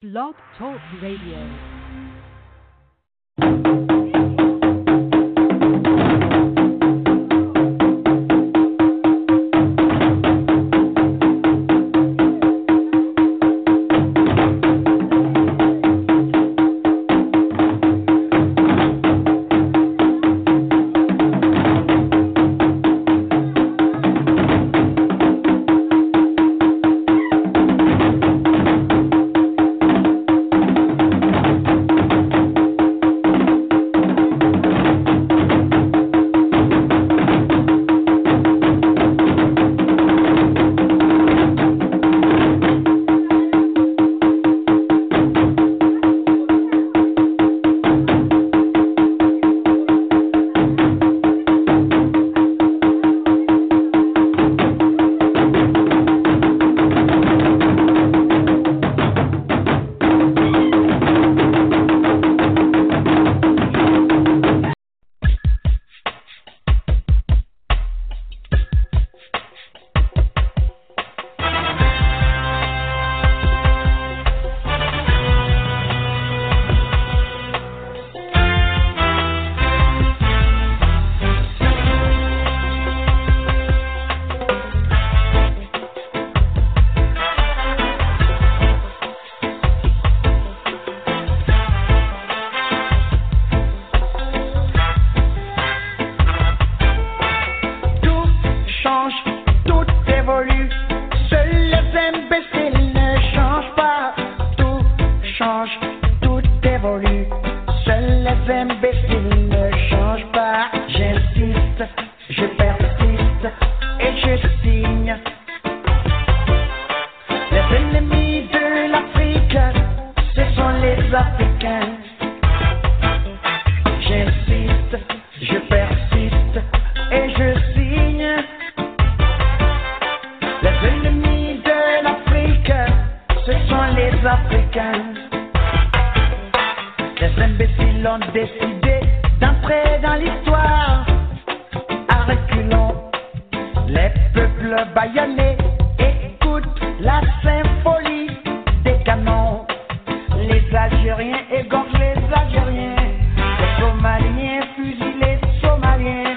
Blog Talk Radio. Tout change, tout évolue. Seuls les imbéciles ne changent pas. Tout change, tout évolue. Seuls les imbéciles ne changent pas. J'insiste, je persiste et je signe. Les ennemis de l'Afrique, ce sont les Africains. J'insiste, je persiste et je signe. Les ennemis de l'Afrique, ce sont les Africains. Les imbéciles ont décidé d'entrer dans l'histoire. À reculons, les peuples baïonnés écoutent la symphonie des canons. Les Algériens égorgent les Algériens, les Somaliens fusillent les Somaliens,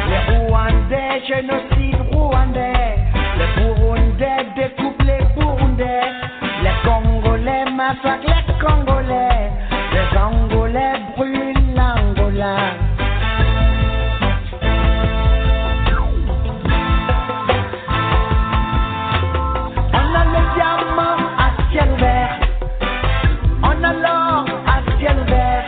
les Rwandais génocident Rwandais, les Burundais découpent les Burundais, les Congolais massacrent les Congolais, les Angolais brûlent l'Angola. On a le diamant à ciel vert, on a l'or à ciel vert,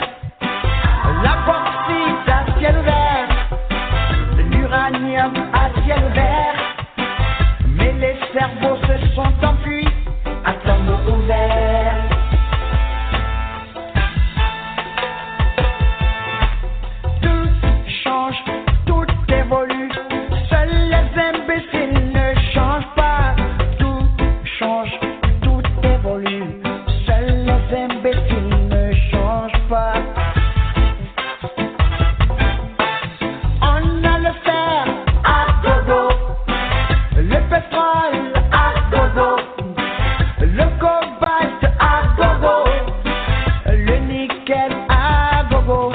la bauxite à ciel vert, l'uranium à ciel vert. Mais les cerveaux se sont enfuis à tombeau ouvert. Tout change, tout évolue, seuls les imbéciles ne changent pas. Tout change, tout évolue, seuls les imbéciles ne changent pas. On a le fer à dodo, le pétrole à dodo, le cobalt à dodo, le nickel à gogo.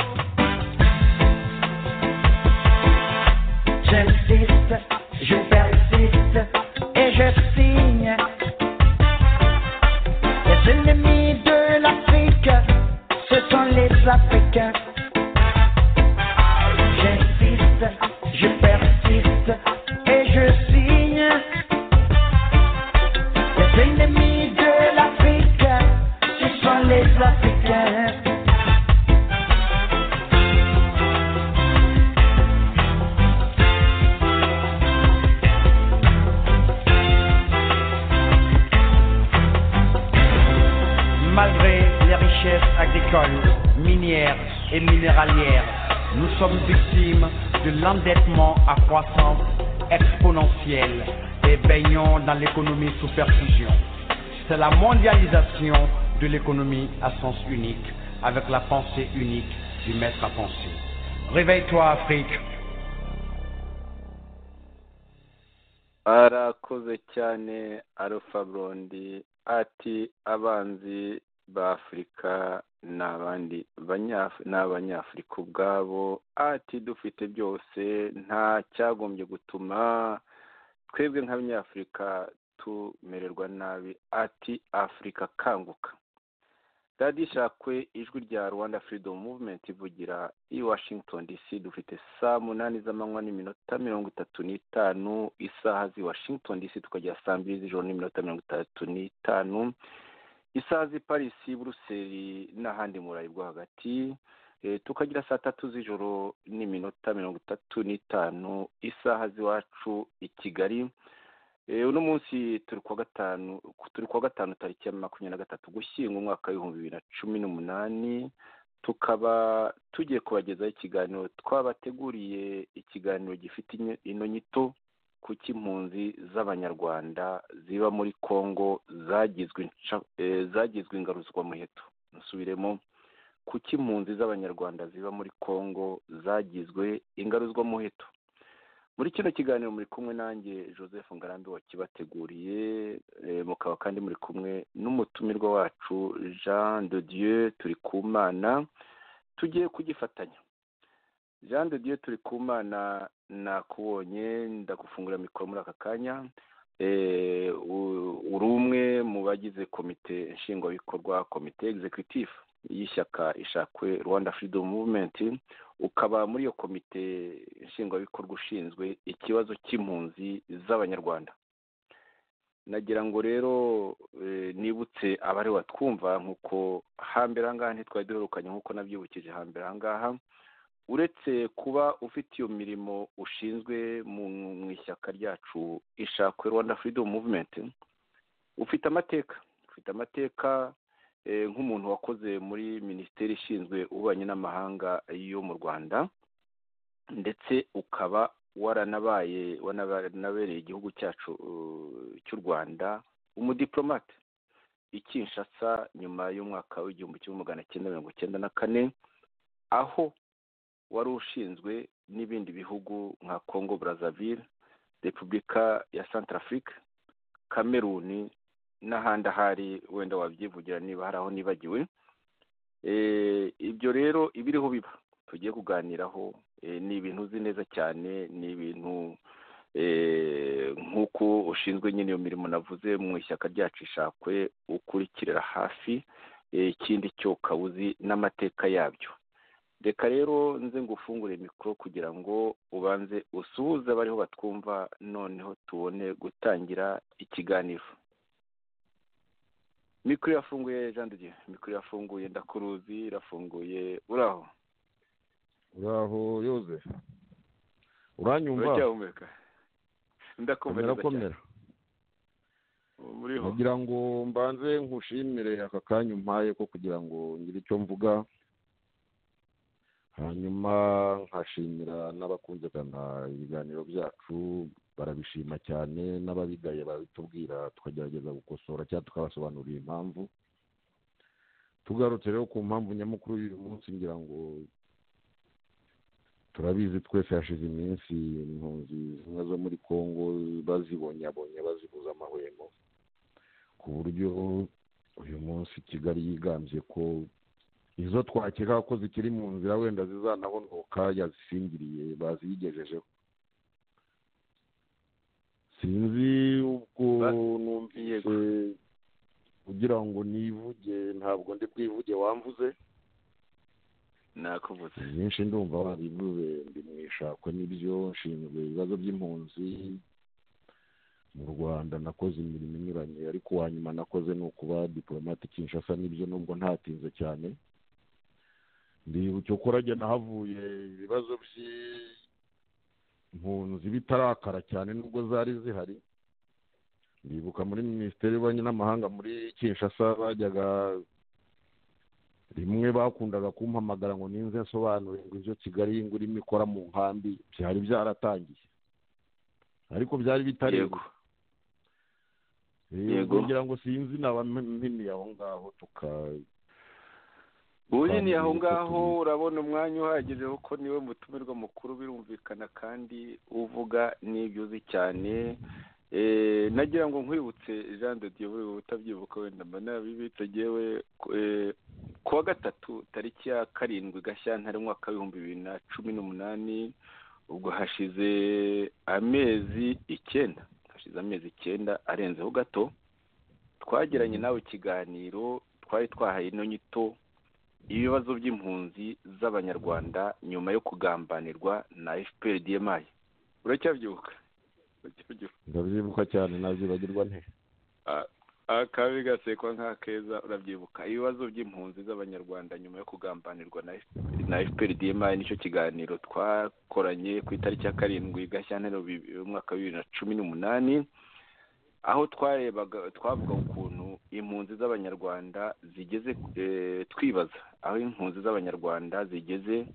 J'insiste, je persiste et je signe. Les ennemis de l'Afrique, ce sont les Africains. J'insiste, je persiste et je signe. Les ennemis de l'Afrique, ce sont les Africains. Malgré les richesses agricoles, minières et minéralières, nous sommes victimes de l'endettement à croissance exponentielle et baignons dans l'économie sous perfusion. C'est la mondialisation de l'économie à sens unique, avec la pensée unique du maître à penser. Réveille-toi, Afrique. arakoze cyane arufa burundi ati abanzi b'afurika ni abandi banyafu- ni abanyafurika ubwabo ati dufite byose nta cyagombye gutuma twebwe nk'abanyafurika tumererwa nabi ati afurika kanguka radiyo ishakwe ijwi rya rwanda freedom movement ivugira i washington dc dufite saa munani z'amanywa n'iminota mirongo itatu n'itanu isaha z'i washington dc tukajya saa mbiri z'ijoro n'iminota mirongo itatu n'itanu isaha z'i parisi buruseli n'ahandi mu burayi bwo hagati Eh, tukagira saa tatu z'ijoro n'iminota mirongo itatu n'itanu isaha z'iwacu i kigali Eh, uno munsi turi kuwa gatanu turi kuwa gatanu tariki ya makumyabiri na gatatu gushyingo umwaka w'ibihumbi bibiri na cumi n'umunani tukaba tugiye kubagezaho ikiganiro twabateguriye ikiganiro gifite inyo- ino nyito ku cy'impunzi z'abanyarwanda ziba muri congo zagizwe insha- eh, zagizwe ingaruzwamuheto nsubiremo ku cy'impunzi z'abanyarwanda ziba muri congo zagizwe ingaruzwamuheto muri kino kiganiro muri kumwe nanjye joseph ngarambe wakibateguriye eh, mukaba kandi muri kumwe n'umutumirwa wacu jean de dieu turi ku mana tugiye kugifatanya jean de dieu turi ku mana nakubonye ndagufungurira mikoro muri aka kanya Eh, u- uri umwe mu bagize komite nshingwabikorwa komite executive y'ishyaka ishakwe rwanda freedom movement ukaba muri iyo komite nshingwabikorwa ushinzwe ikibazo cy'impunzi z'abanyarwanda nagira ngo rero eh, nibutse abari batwumva nk'uko hambere aha ngaha ntitwari duherukanye nk'uko nabyibukije hambere aha ngaha uretse kuba ufite iyo mirimo ushinzwe mu mu ishyaka ryacu ishakwe rwanda freedom movement ufite amateka ufite amateka eh, nk'umuntu wakoze muri minisiteri ishinzwe ububanyi n'amahanga yo mu rwanda ndetse ukaba waranabaye waranabereye igihugu cyacu eh, cy'u rwanda umudiplomate i kinshasa nyuma y'umwaka w'igihumbi kimwe magana cyenda mirongo icyenda na kane aho wari ushinzwe n'ibindi bihugu nka congo brazzaville repubulika ya centrafrique kameruni n'ahandi ahari wenda wabyivugira niba hari aho nibagiwe Eh, ibyo rero ibiriho biba tugiye kuganiraho eh, ni ibintu uzi neza cyane ni ibintu eh, nk'uko ushinzwe nyine iyo mirimo navuze mu ishyaka ryacu ishakwe ukurikirira hafi eh, ikindi cyo ukaba uzi n'amateka yabyo reka rero nze ngufungure mikoro kugira ngo ubanze usuhuze abariho batwumva noneho tubone gutangira ikiganiro mikoro irafunguye jean de dieu mikoro irafunguye ndakuruzi irafunguye uraho uraho yozefu uranyumva uracyahumeka ndakumva komera neza cyane komera uriho kugira ngo mbanze nkushimire aka kanya umpaye ko kugira ngo ngire icyo mvuga hanyuma nkashimira n'abakunzagana ibiganiro byacu barabishima cyane n'ababigaye babitubwira tukagerageza gukosora cyangwa tukabasobanurira impamvu tugarutse rero ku mpamvu nyamukuru y'uyu munsi ngira ngo turabizi twese hashize iminsi impunzi zimwe zo muri congo bazibonyabonye bazibuza amahwemo ku buryo uyu munsi kigali yigambye ko izo twakeka ko zikiri mu nzira wenda zizanahonoka yazisingiriye baziyigejejeho sinzi ubwo Ba- Yego. numvise kugira ngo nivuge ntabwo ndi bwivuge wamvuze nakuvuze byinshi ndumva wabivuze ndi mu ishakwe n'ibyo nshinzwe ibibazo by'impunzi mu rwanda nakoze imirimo inyuranye ariko uwa nyuma nakoze ni ukuba diporomate kinshasa n'ibyo nubwo ntatinze cyane ndibutse ko urajya nahavuye ibibazo by'impunzi bitarakara cyane nubwo zari zihari ndibuka muri minisiteri y'ububanyi n'amahanga muri kinshasa bajyaga rimwe bakundaga kumpamagara ngo ninze nsobanure ngo ibyo kigali ngo irimo ikora mu nkambi byari byaratangiye ariko byari bitari yego Eh, Yego. kugira ngo sinzi nabampiniye aho ngaho tuka ubunini aho Kandi ngaho turi- urabona umwanya uhagije kuko niwe mutumirwa mukuru birumvikana kandi uvuga n'ibyo uzi cyane nagira ngo nkwibutse jean de dieu utabyibuka wenda mba nabibitse yewe ku wa gatatu tariki ya karindwi gashyantare umwaka w'ibihumbi bibiri na cumi n'umunani ubwo hashize amezi icyenda hashize amezi icyenda arenzeho gato twagiranye nawe ikiganiro twari twahaye ino nyito ibibazo by'impunzi z'abanyarwanda nyuma yo kugambanirwa na fpr dmi uracyabyuka ndabyibuka cyane nabyibagirwa nte akabi gasekwa nk'akeza urabyibuka ibibazo by'impunzi z'abanyarwanda nyuma yo kugambanirwa na fpr dmi nicyo kiganiro twakoranye ku itariki ya karindwi gashyantare umwaka wa bibiri na cumi n'umunani aho twarebaga twavuga ukuntu impunzi z'abanyarwanda zigeze twibaza aho impunzi z'abanyarwanda zigeze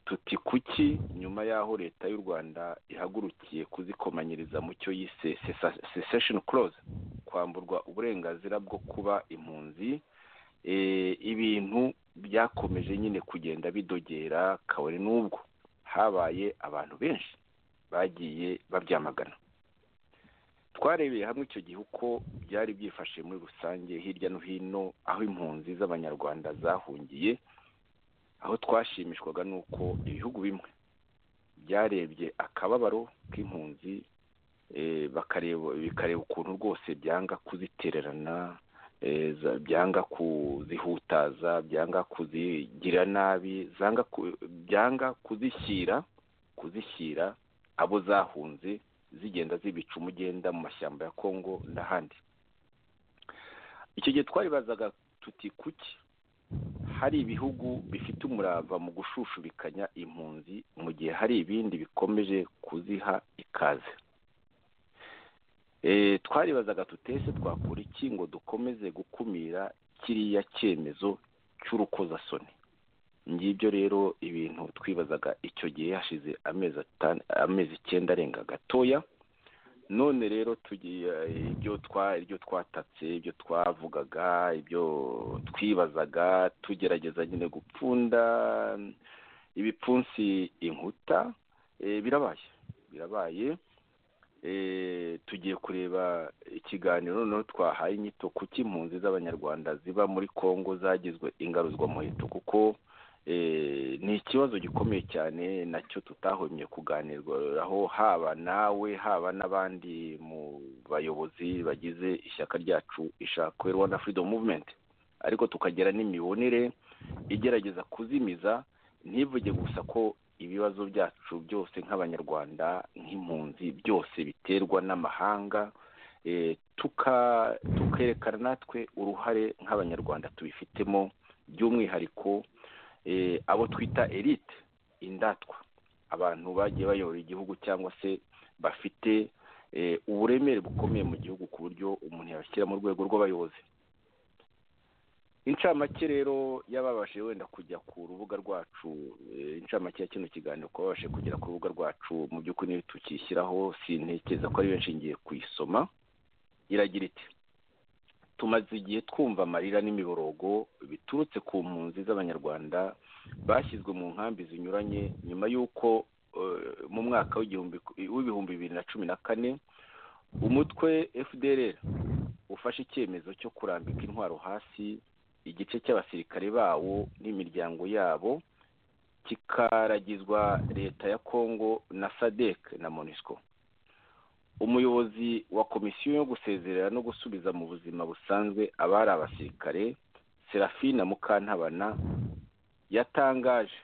tuti kuki nyuma y'aho leta y'u rwanda ihagurukiye kuzikomanyiriza mu cyo yise sesesheni koroze kwamburwa uburenganzira bwo kuba impunzi ibintu byakomeje nyine kugenda bidogera kabone n'ubwo habaye abantu benshi bagiye babyamagana twarebeye hamwe icyo gihe uko byari byifashe muri rusange hirya no hino aho impunzi z'abanyarwanda zahungiye aho twashimishwaga n'uko ibihugu bimwe byarebye akababaro k'impunzi bikareba ukuntu rwose byanga kuzitererana byanga kuzihutaza byanga kuzigira nabi byanga kuzishyira kuzishyira abo zahunze zigenda zibica umugenda mu mashyamba ya kongo n'ahandi icyo gihe twaribazaga tuti kuki hari ibihugu bifite umurava mu gushushubikanya impunzi mu gihe hari ibindi bikomeje kuziha ikaze twaribazaga tutese twakora iki ngo dukomeze gukumira kiriya cyemezo cy'urukozasoni ngibyo rero ibintu twibazaga icyo gihe hashize amezi icyenda arenga gatoya none rero tugiye ibyo twatatse ibyo twavugaga ibyo twibazaga tugerageza nyine gupfunda ibipfunsi inkuta birabaye birabaye tugiye kureba ikiganiro noneho twahaye inyito kuki impunzi z'abanyarwanda ziba muri congo zagizwe ingaruzwamuheto kuko ni ikibazo gikomeye cyane nacyo tutahomye kuganirwaho haba nawe haba n'abandi mu bayobozi bagize ishyaka ryacu ishakwe rwanda freedom movement ariko tukagira n'imibonere igerageza kuzimiza ntivuge gusa ko ibibazo byacu byose nk'abanyarwanda nk'impunzi byose biterwa n'amahanga tukerekana natwe uruhare nk'abanyarwanda tubifitemo by'umwihariko abo twita elite indatwa abantu bagiye bayobora igihugu cyangwa se bafite uburemere bukomeye mu gihugu ku buryo umuntu yabashyira mu rwego rw'abayobozi incamake rero y'ababashije wenda kujya ku rubuga rwacu incamake ya kino kiganiro kuba babashije kugera ku rubuga rwacu mu by'ukuri niyo tukishyiraho sintekereza ko ari benshi ngiye kuyisoma iragira iti tumaze igihe twumva amarira n'imiborogo biturutse ku mpunzi z'abanyarwanda bashyizwe mu nkambi zinyuranye nyuma y'uko mu mwaka w'ibihumbi bibiri na cumi na kane umutwe fdr ufashe icyemezo cyo kurambika intwaro hasi igice cy'abasirikare bawo n'imiryango yabo kikaragizwa leta ya congo na sadec na monisco umuyobozi wa komisiyo yo gusezerera no gusubiza mu buzima busanzwe abari abasirikare serafina mukantabana yatangaje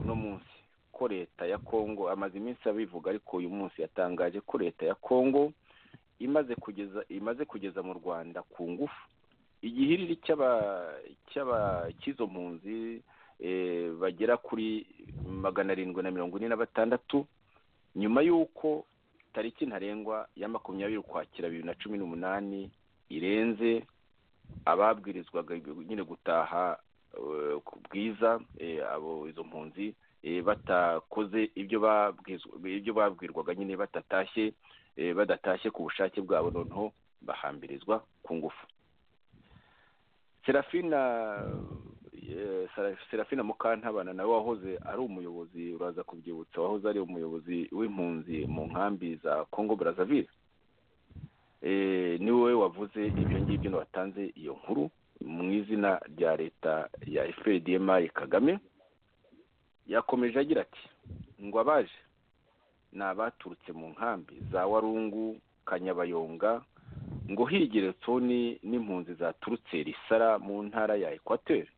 uno munsi ko leta ya kongo amaze iminsi abivuga ariko uyu munsi yatangaje ko leta ya kongo imaze kugeza imaze kugeza mu rwanda ku ngufu igihiriri cy'izo mpunzi bagera kuri magana arindwi na mirongo ine na batandatu nyuma y'uko tariki ntarengwa ya makumyabiri ukwakira bibiri na cumi n'umunani irenze ababwirizwaga nyine gutaha ku bwiza abo izo mpunzi batakoze ibyo babwirwaga nyine batatashye badatashye ku bushake bwabo noneho bahambirizwa ku ngufu serafina serafina mukantabana nawe wahoze ari umuyobozi uraza kubyibutsa wahoze ari umuyobozi w'impunzi mu nkambi za congo brazzaville ni wowe wavuze ibyo ngibyo watanze iyo nkuru mu izina rya leta ya fpdmr kagame yakomeje agira ati ngo abaje ni abaturutse mu nkambi za warungu kanyabayonga ngo higire toni n'impunzi zaturutse risara mu ntara ya ekwateri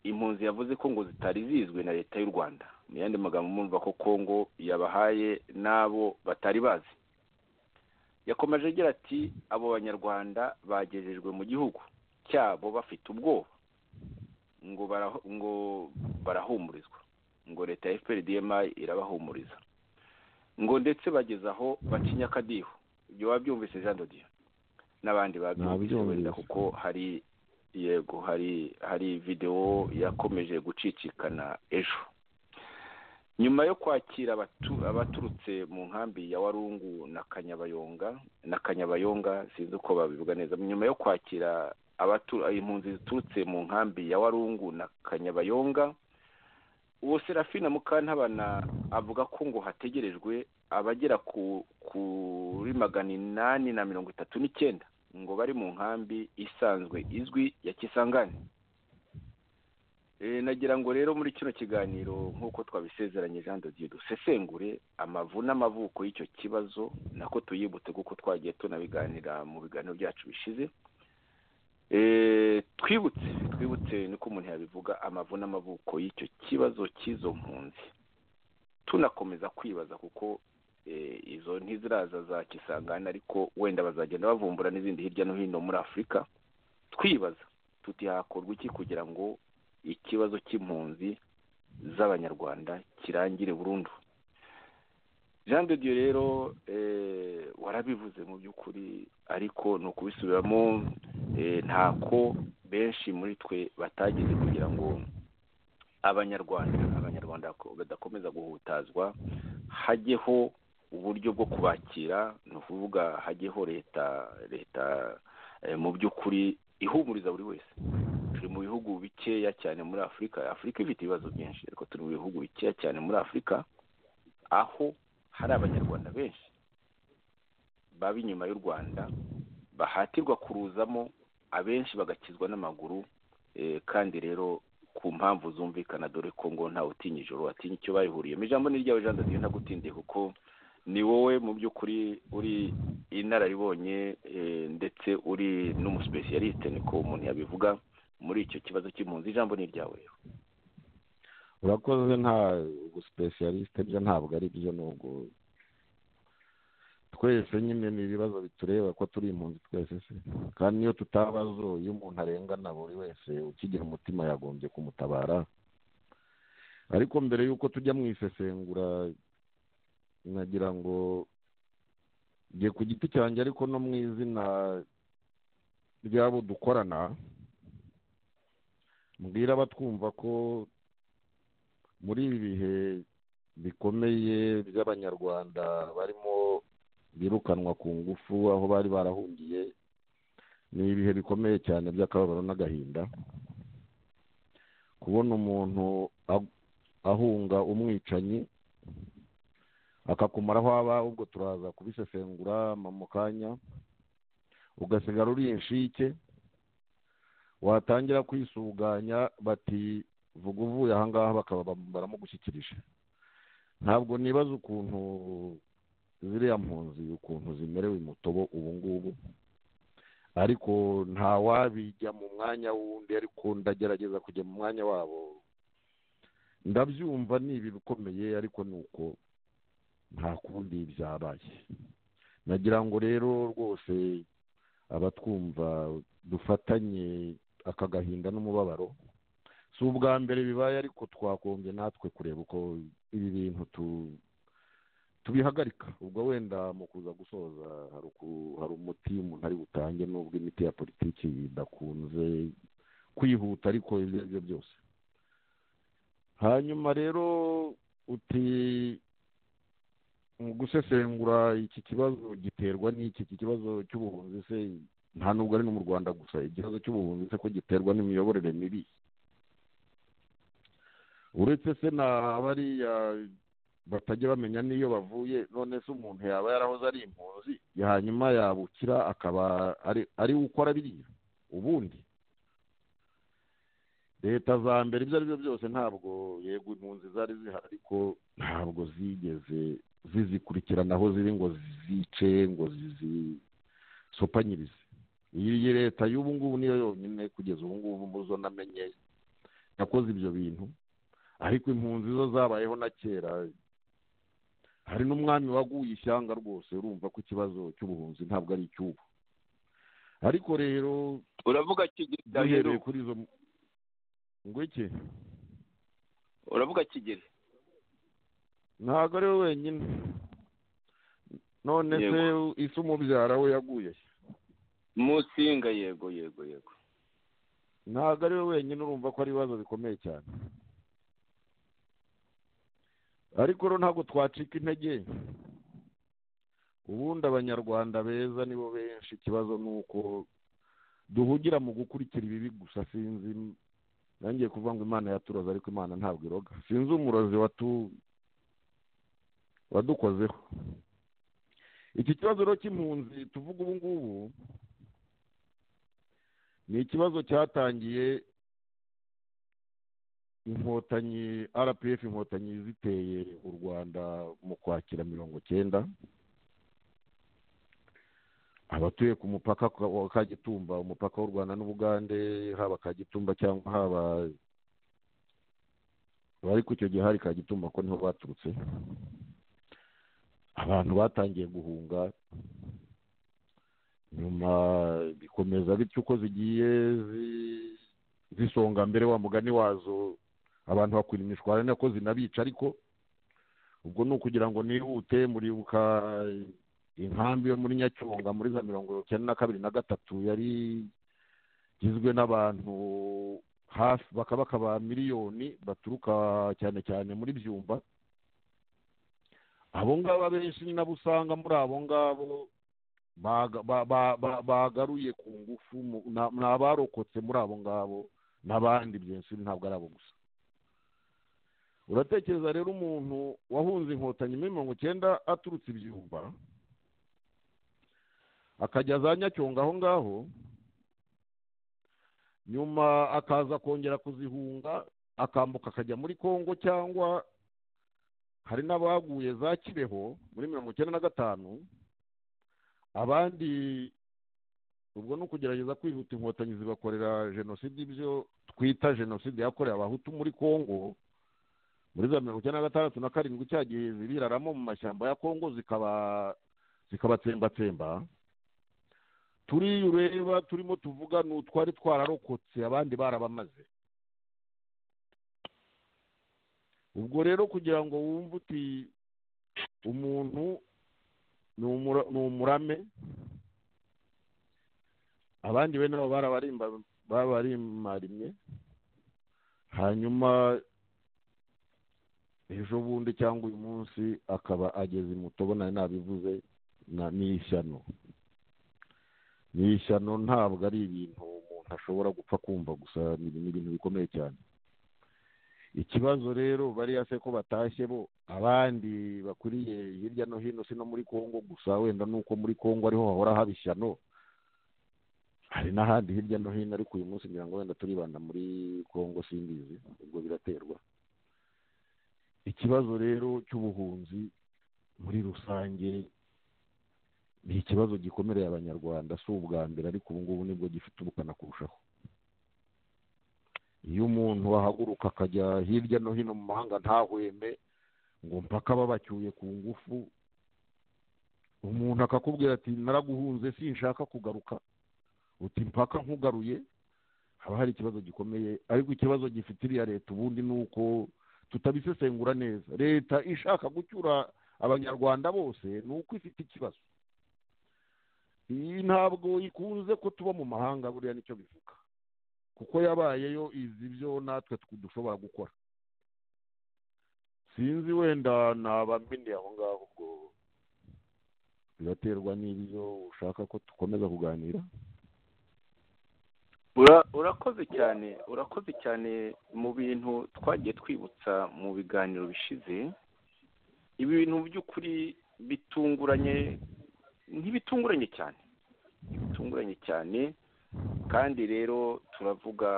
impunzi yavuze ko ngo zitari zizwi na leta y'u rwanda mu yandi magambo mwumva ko kongo yabahaye n'abo batari bazi yakomeje agira ati abo banyarwanda bagejejwe mu gihugu cyabo bafite ubwoba ngo ngo barahumurizwa ngo leta ya fprdma irabahumuriza ngo ndetse bageze aho bacinya akadiho ibyo wabyumvise jean dodiyo n'abandi babyumvise wenda kuko hari yego hari hari videwo yakomeje gucicikana ejo nyuma yo kwakira abaturutse mu nkambi ya warungu na kanyabayonga na kanyabayonga sinzi uko babivuga neza nyuma yo kwakira impunzi ziturutse mu nkambi ya warungu na kanyabayonga ubu serafina mukantabana avuga ko ngo hategerejwe abagera kuri magana inani na mirongo itatu n'icyenda ngo bari mu nkambi isanzwe izwi ya kisangani nagira ngo rero muri kino kiganiro nk'uko twabisezeranye jean dodiyo dusesengure amavu n'amavuko y'icyo kibazo nako tuyibutse kuko twagiye tunabiganira mu biganiro byacu bishize twibutse twibutse niko umuntu yabivuga amavu n'amavuko y'icyo kibazo cy'izo mpunzi tunakomeza kwibaza kuko izo ntiziraza za kisangana ariko wenda bazagenda bavumbura n'izindi hirya no hino muri afurika twibaza tuti hakorwa iki kugira ngo ikibazo cy'impunzi z'abanyarwanda kirangire burundu jean de dieu rero warabivuze mu by'ukuri ariko ni ukubisubiramo ntako benshi muri twe batageze kugira ngo abanyarwanda abanyarwanda badakomeza guhutazwa hajyeho uburyo bwo kubakira ni ukuvuga hajyeho leta leta mu by'ukuri ihumuriza buri wese turi mu bihugu bikeya cyane muri afurika afurika ifite ibibazo byinshi ariko turi mu bihugu bikeya cyane muri afurika aho hari abanyarwanda benshi baba inyuma y'u rwanda bahatirwa kuruzamo abenshi bagakizwa n'amaguru kandi rero ku mpamvu zumvikana dore ko ngo ntawe utinya ijoro atinya icyo bayihuriyemo ijambo ni ryawe jean dadiyo ntagutindiye kuko ni wowe mu by'ukuri uri inararibonye ndetse uri n'umusipesiyaliste niko umuntu yabivuga muri icyo kibazo cy'impunzi ijambo ni iryawe rero urakoze nta gusipesiyaliste byo ntabwo ari byo nubwo twese nyine ni ibibazo bitureba ko turi impunzi twese se kandi niyo tutabazo iyo umuntu arengana buri wese ukigira umutima yagombye kumutabara ariko mbere y'uko tujya mu isesengura nagira ngo njye ku giti cyanjye ariko no mu izina ry'abo dukorana mbwira abatwumva ko muri ibi bihe bikomeye by'abanyarwanda barimo birukanwa ku ngufu aho bari barahungiye ni ibihe bikomeye cyane by'akababaro n'agahinda kubona umuntu ahunga umwicanyi akakumara aho aba ahubwo turaza kubisesengura mu kanya ugasigara uri inshike watangira kwisuganya bati vuga uvuye ahangaha bakaba baramugushyikirije ntabwo nibaza ukuntu ziriya mpunzi ukuntu zimerewe umutobo ubu ngubu ariko ntawabijya mu mwanya w'undi ariko ndagerageza kujya mu mwanya wabo ndabyumva ni ibi bikomeye ariko ni uko nta kundi byabaye nagira ngo rero rwose abatwumva dufatanye aka gahinda n'umubabaro si ubwa mbere bibaye ariko twagombye natwe kureba uko ibi bintu tubihagarika ubwo wenda mu kuza gusoza hari umuti umuntu ari butange n'ubwo imiti ya politiki idakunze kwihuta ariko ibyo ari byo byose hanyuma rero uti mu gusesengura iki kibazo giterwa n'iki iki kibazo cy'ubuhunzi se nta nubwo ari no mu rwanda gusa ikibazo cy'ubuhunzi se ko giterwa n'imiyoborere mibi uretse se na bariya batajya bamenya n'iyo bavuye none se umuntu yaba yarahoze ari impunzi hanyuma yabukira akaba ari ari gukora biriya ubundi leta za mbere ibyo ari byo byose ntabwo yego impunzi zari zihari ariko ntabwo zigeze zizikurikirana aho ziri ngo zice ngo zizisopanyirize iyi leta y'ubu ngubu niyo yonyine kugeza ubu ngubu muzo namenye yakoze ibyo bintu ariko impunzi zo zabayeho na kera hari n'umwami waguye ishyanga rwose urumva ko ikibazo cy'ubuhunzi ntabwo ari icy'ubu ariko rero uravuga kigeli duhereye kuri izo ngo iki uravuga kigeli ntabwo ari we wenyine none se isi umubyara we yaguye musinga yego yego yego ntabwo ari we wenyine urumva ko ari ibibazo bikomeye cyane ariko rero ntabwo twacika intege ubundi abanyarwanda beza nibo benshi ikibazo ni uko duhugira mu gukurikira ibibi gusa sinzi nangiye kuvuga ngo imana yaturoza ariko imana ntabwo iroga sinzi umurozi wadukozeho iki kibazo rero cy'impunzi tuvuga ubu ngubu ni ikibazo cyatangiye inkotanyi rpf inkotanyi ziteye u rwanda mu kwakira mirongo cyenda abatuye ku mupaka wa kagitumba umupaka w'u rwanda n'ubugande haba kagitumba cyangwa haba ariko icyo gihe hari kagitumba ko niho baturutse abantu batangiye guhunga nyuma bikomeza bityo uko zigiye zisonga mbere wa mugani wazo abantu bakwira imishwara ni nako zinabica ariko ubwo ni ukugira ngo nihute muribuka inkambi yo muri nyacyonga muri za mirongo icyenda na kabiri na gatatu yari igizwe n'abantu hafi bakabaka ba miliyoni baturuka cyane cyane muri byumba abo ngabo abenshi ni nabo usanga muri abo ngabo bagaruye ku ngufu ni abarokotse muri abo ngabo n'abandi byinshi ntabwo ari abo gusa uratekereza rero umuntu wahunze inkotanyi muri mirongo icyenda aturutse ibyumba akajya za nyacyonga aho ngaho nyuma akaza kongera kuzihunga akambuka akajya muri congo cyangwa hari n'abaguye za kibeho muri mirongo icyenda na gatanu abandi ubwo ni ukugerageza kwihuta inkotanyi zibakorera jenoside ibyo twita jenoside yakorewe abahutu muri congo muri za mirongo icyenda na gatandatu na karindwi cya gihe zibiraramo mu mashyamba ya congo zikaba zikabatsembatsemba turiya ureba turimo tuvuga ni utwari twararokotse abandi barabamaze ubwo rero kugira ngo wumve uti umuntu ni umurame abandi bene nabo barabarimbarimye hanyuma ejo bundi cyangwa uyu munsi akaba ageze imutobo nayo nabivuze ni ishyano ni ishyano ntabwo ari ibintu umuntu ashobora gupfa kumva gusa ni ibintu bikomeye cyane ikibazo rero bariya se ko batashye bo abandi bakuriye hirya no hino si no muri congo gusa wenda nuko muri congo ariho hahora haba ishyano hari n'ahandi hirya no hino ariko uyu munsi ngira ngo wenda turibanda muri congo simbizi ubwo biraterwa ikibazo rero cy'ubuhunzi muri rusange ni ikibazo gikomereye abanyarwanda si ubwa mbere ariko ubu ngubu nibwo gifite ubukana kurushaho iyo umuntu ahaguruka akajya hirya no hino mu mahanga ntahweme ngo mpaka babacyuye ku ngufu umuntu akakubwira ati naraguhunze sinshaka kugaruka uti mpaka nkugaruye haba hari ikibazo gikomeye ariko ikibazo gifite iriya leta ubundi ni uko tutabisesengura neza leta ishaka gucyura abanyarwanda bose ni uko ifite ikibazo iyi ntabwo ikunze ko tuba mu mahanga buriya nicyo bivuga kuko yabayeyo izi byo natwe dushobora gukora sinzi wenda ntabamenye aho ngaho ubwo biraterwa n'ibyo ushaka ko dukomeza kuganira Ura- urakoze cyane urakoze cyane mu bintu twagiye twibutsa mu biganiro bishize ibi bintu mu by'ukuri bitunguranye ntibitunguranye cyane ntibitunguranye cyane kandi rero turavuga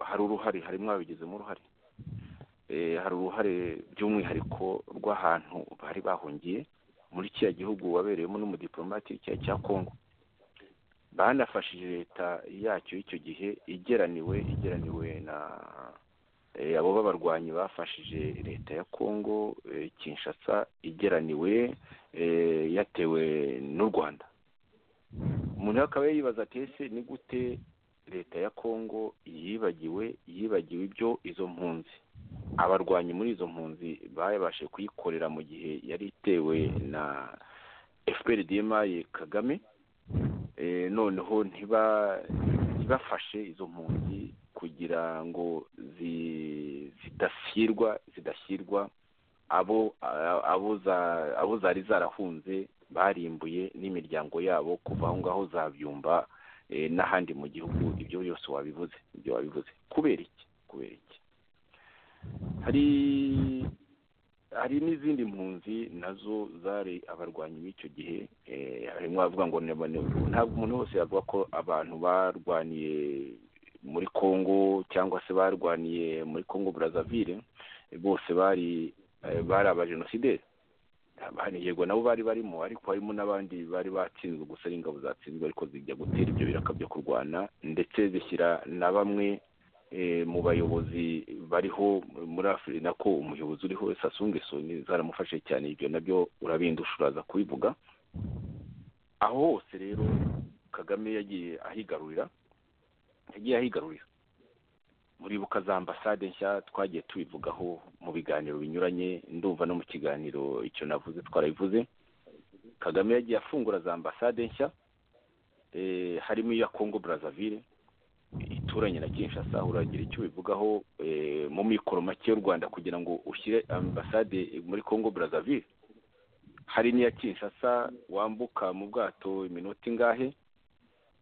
hari uruhare hari mwabigizemo uruhare Eh, hari uruhare by'umwihariko rw'ahantu bari bahungiye muri kiriya gihugu wabereyemo n'umudipolomati kiriya cya kongo banafashije leta yacyo y'icyo gihe igeraniwe igeraniwe na eh, abo b'abarwanyi bafashije leta ya kongo eh, kinshasa igeraniwe eh, yatewe n'u rwanda umuntu rero akaba yibaza ati ese ni gute leta ya kongo yibagiwe yibagiwe ibyo izo mpunzi abarwanyi muri izo mpunzi babashe kuyikorera mu gihe yari itewe na fprdma kagame Eh, noneho ntiba ntibafashe izo mpunzi kugira ngo zi- zidashyirwa zidashyirwa abo a- abo za- abo zari zarahunze barimbuye n'imiryango yabo kuva aho ngaho zabyumba eh, n'ahandi mu gihugu ibyo byose wabivuze ibyo wabivuze kubera iki kubera iki hari hari n'izindi mpunzi nazo zari abarwanyi b'icyo gihe eh, harimo abavuga ngo ne- ne- ntabwo umuntu wose yavuga ko abantu barwaniye muri kongo cyangwa se barwaniye muri kongo brazzaville bose bari eh, bari abajenosideri abandi yego nabo bari barimo ariko harimo n'abandi bari batsinzwe gusa ari ingabo zatsinzwe ariko zijya gutera ibyo biraka byo kurwana ndetse zishyira na bamwe eh, mu bayobozi bariho muri afurika nako umuyobozi uriho Sassou Nguesso ni- zaramufashe cyane ibyo nabyo urabindusha uraza kubivuga aho hose rero kagame yagiye ahigarurira yagiye ahigarurira muribuka za ambasade nshya twagiye tubivugaho mu biganiro binyuranye ndumva no mu kiganiro icyo navuze twarabivuze kagame yagiye afungura za ambasade nshya eh, harimo iya congo brazzaville ituranye na kinshasa uragira icyo ubivugaho eh, mu mikoro make y'u rwanda kugira ngo ushyire ambasade muri congo brazzaville hari n'iya kinshasa wambuka mu bwato iminota ingahe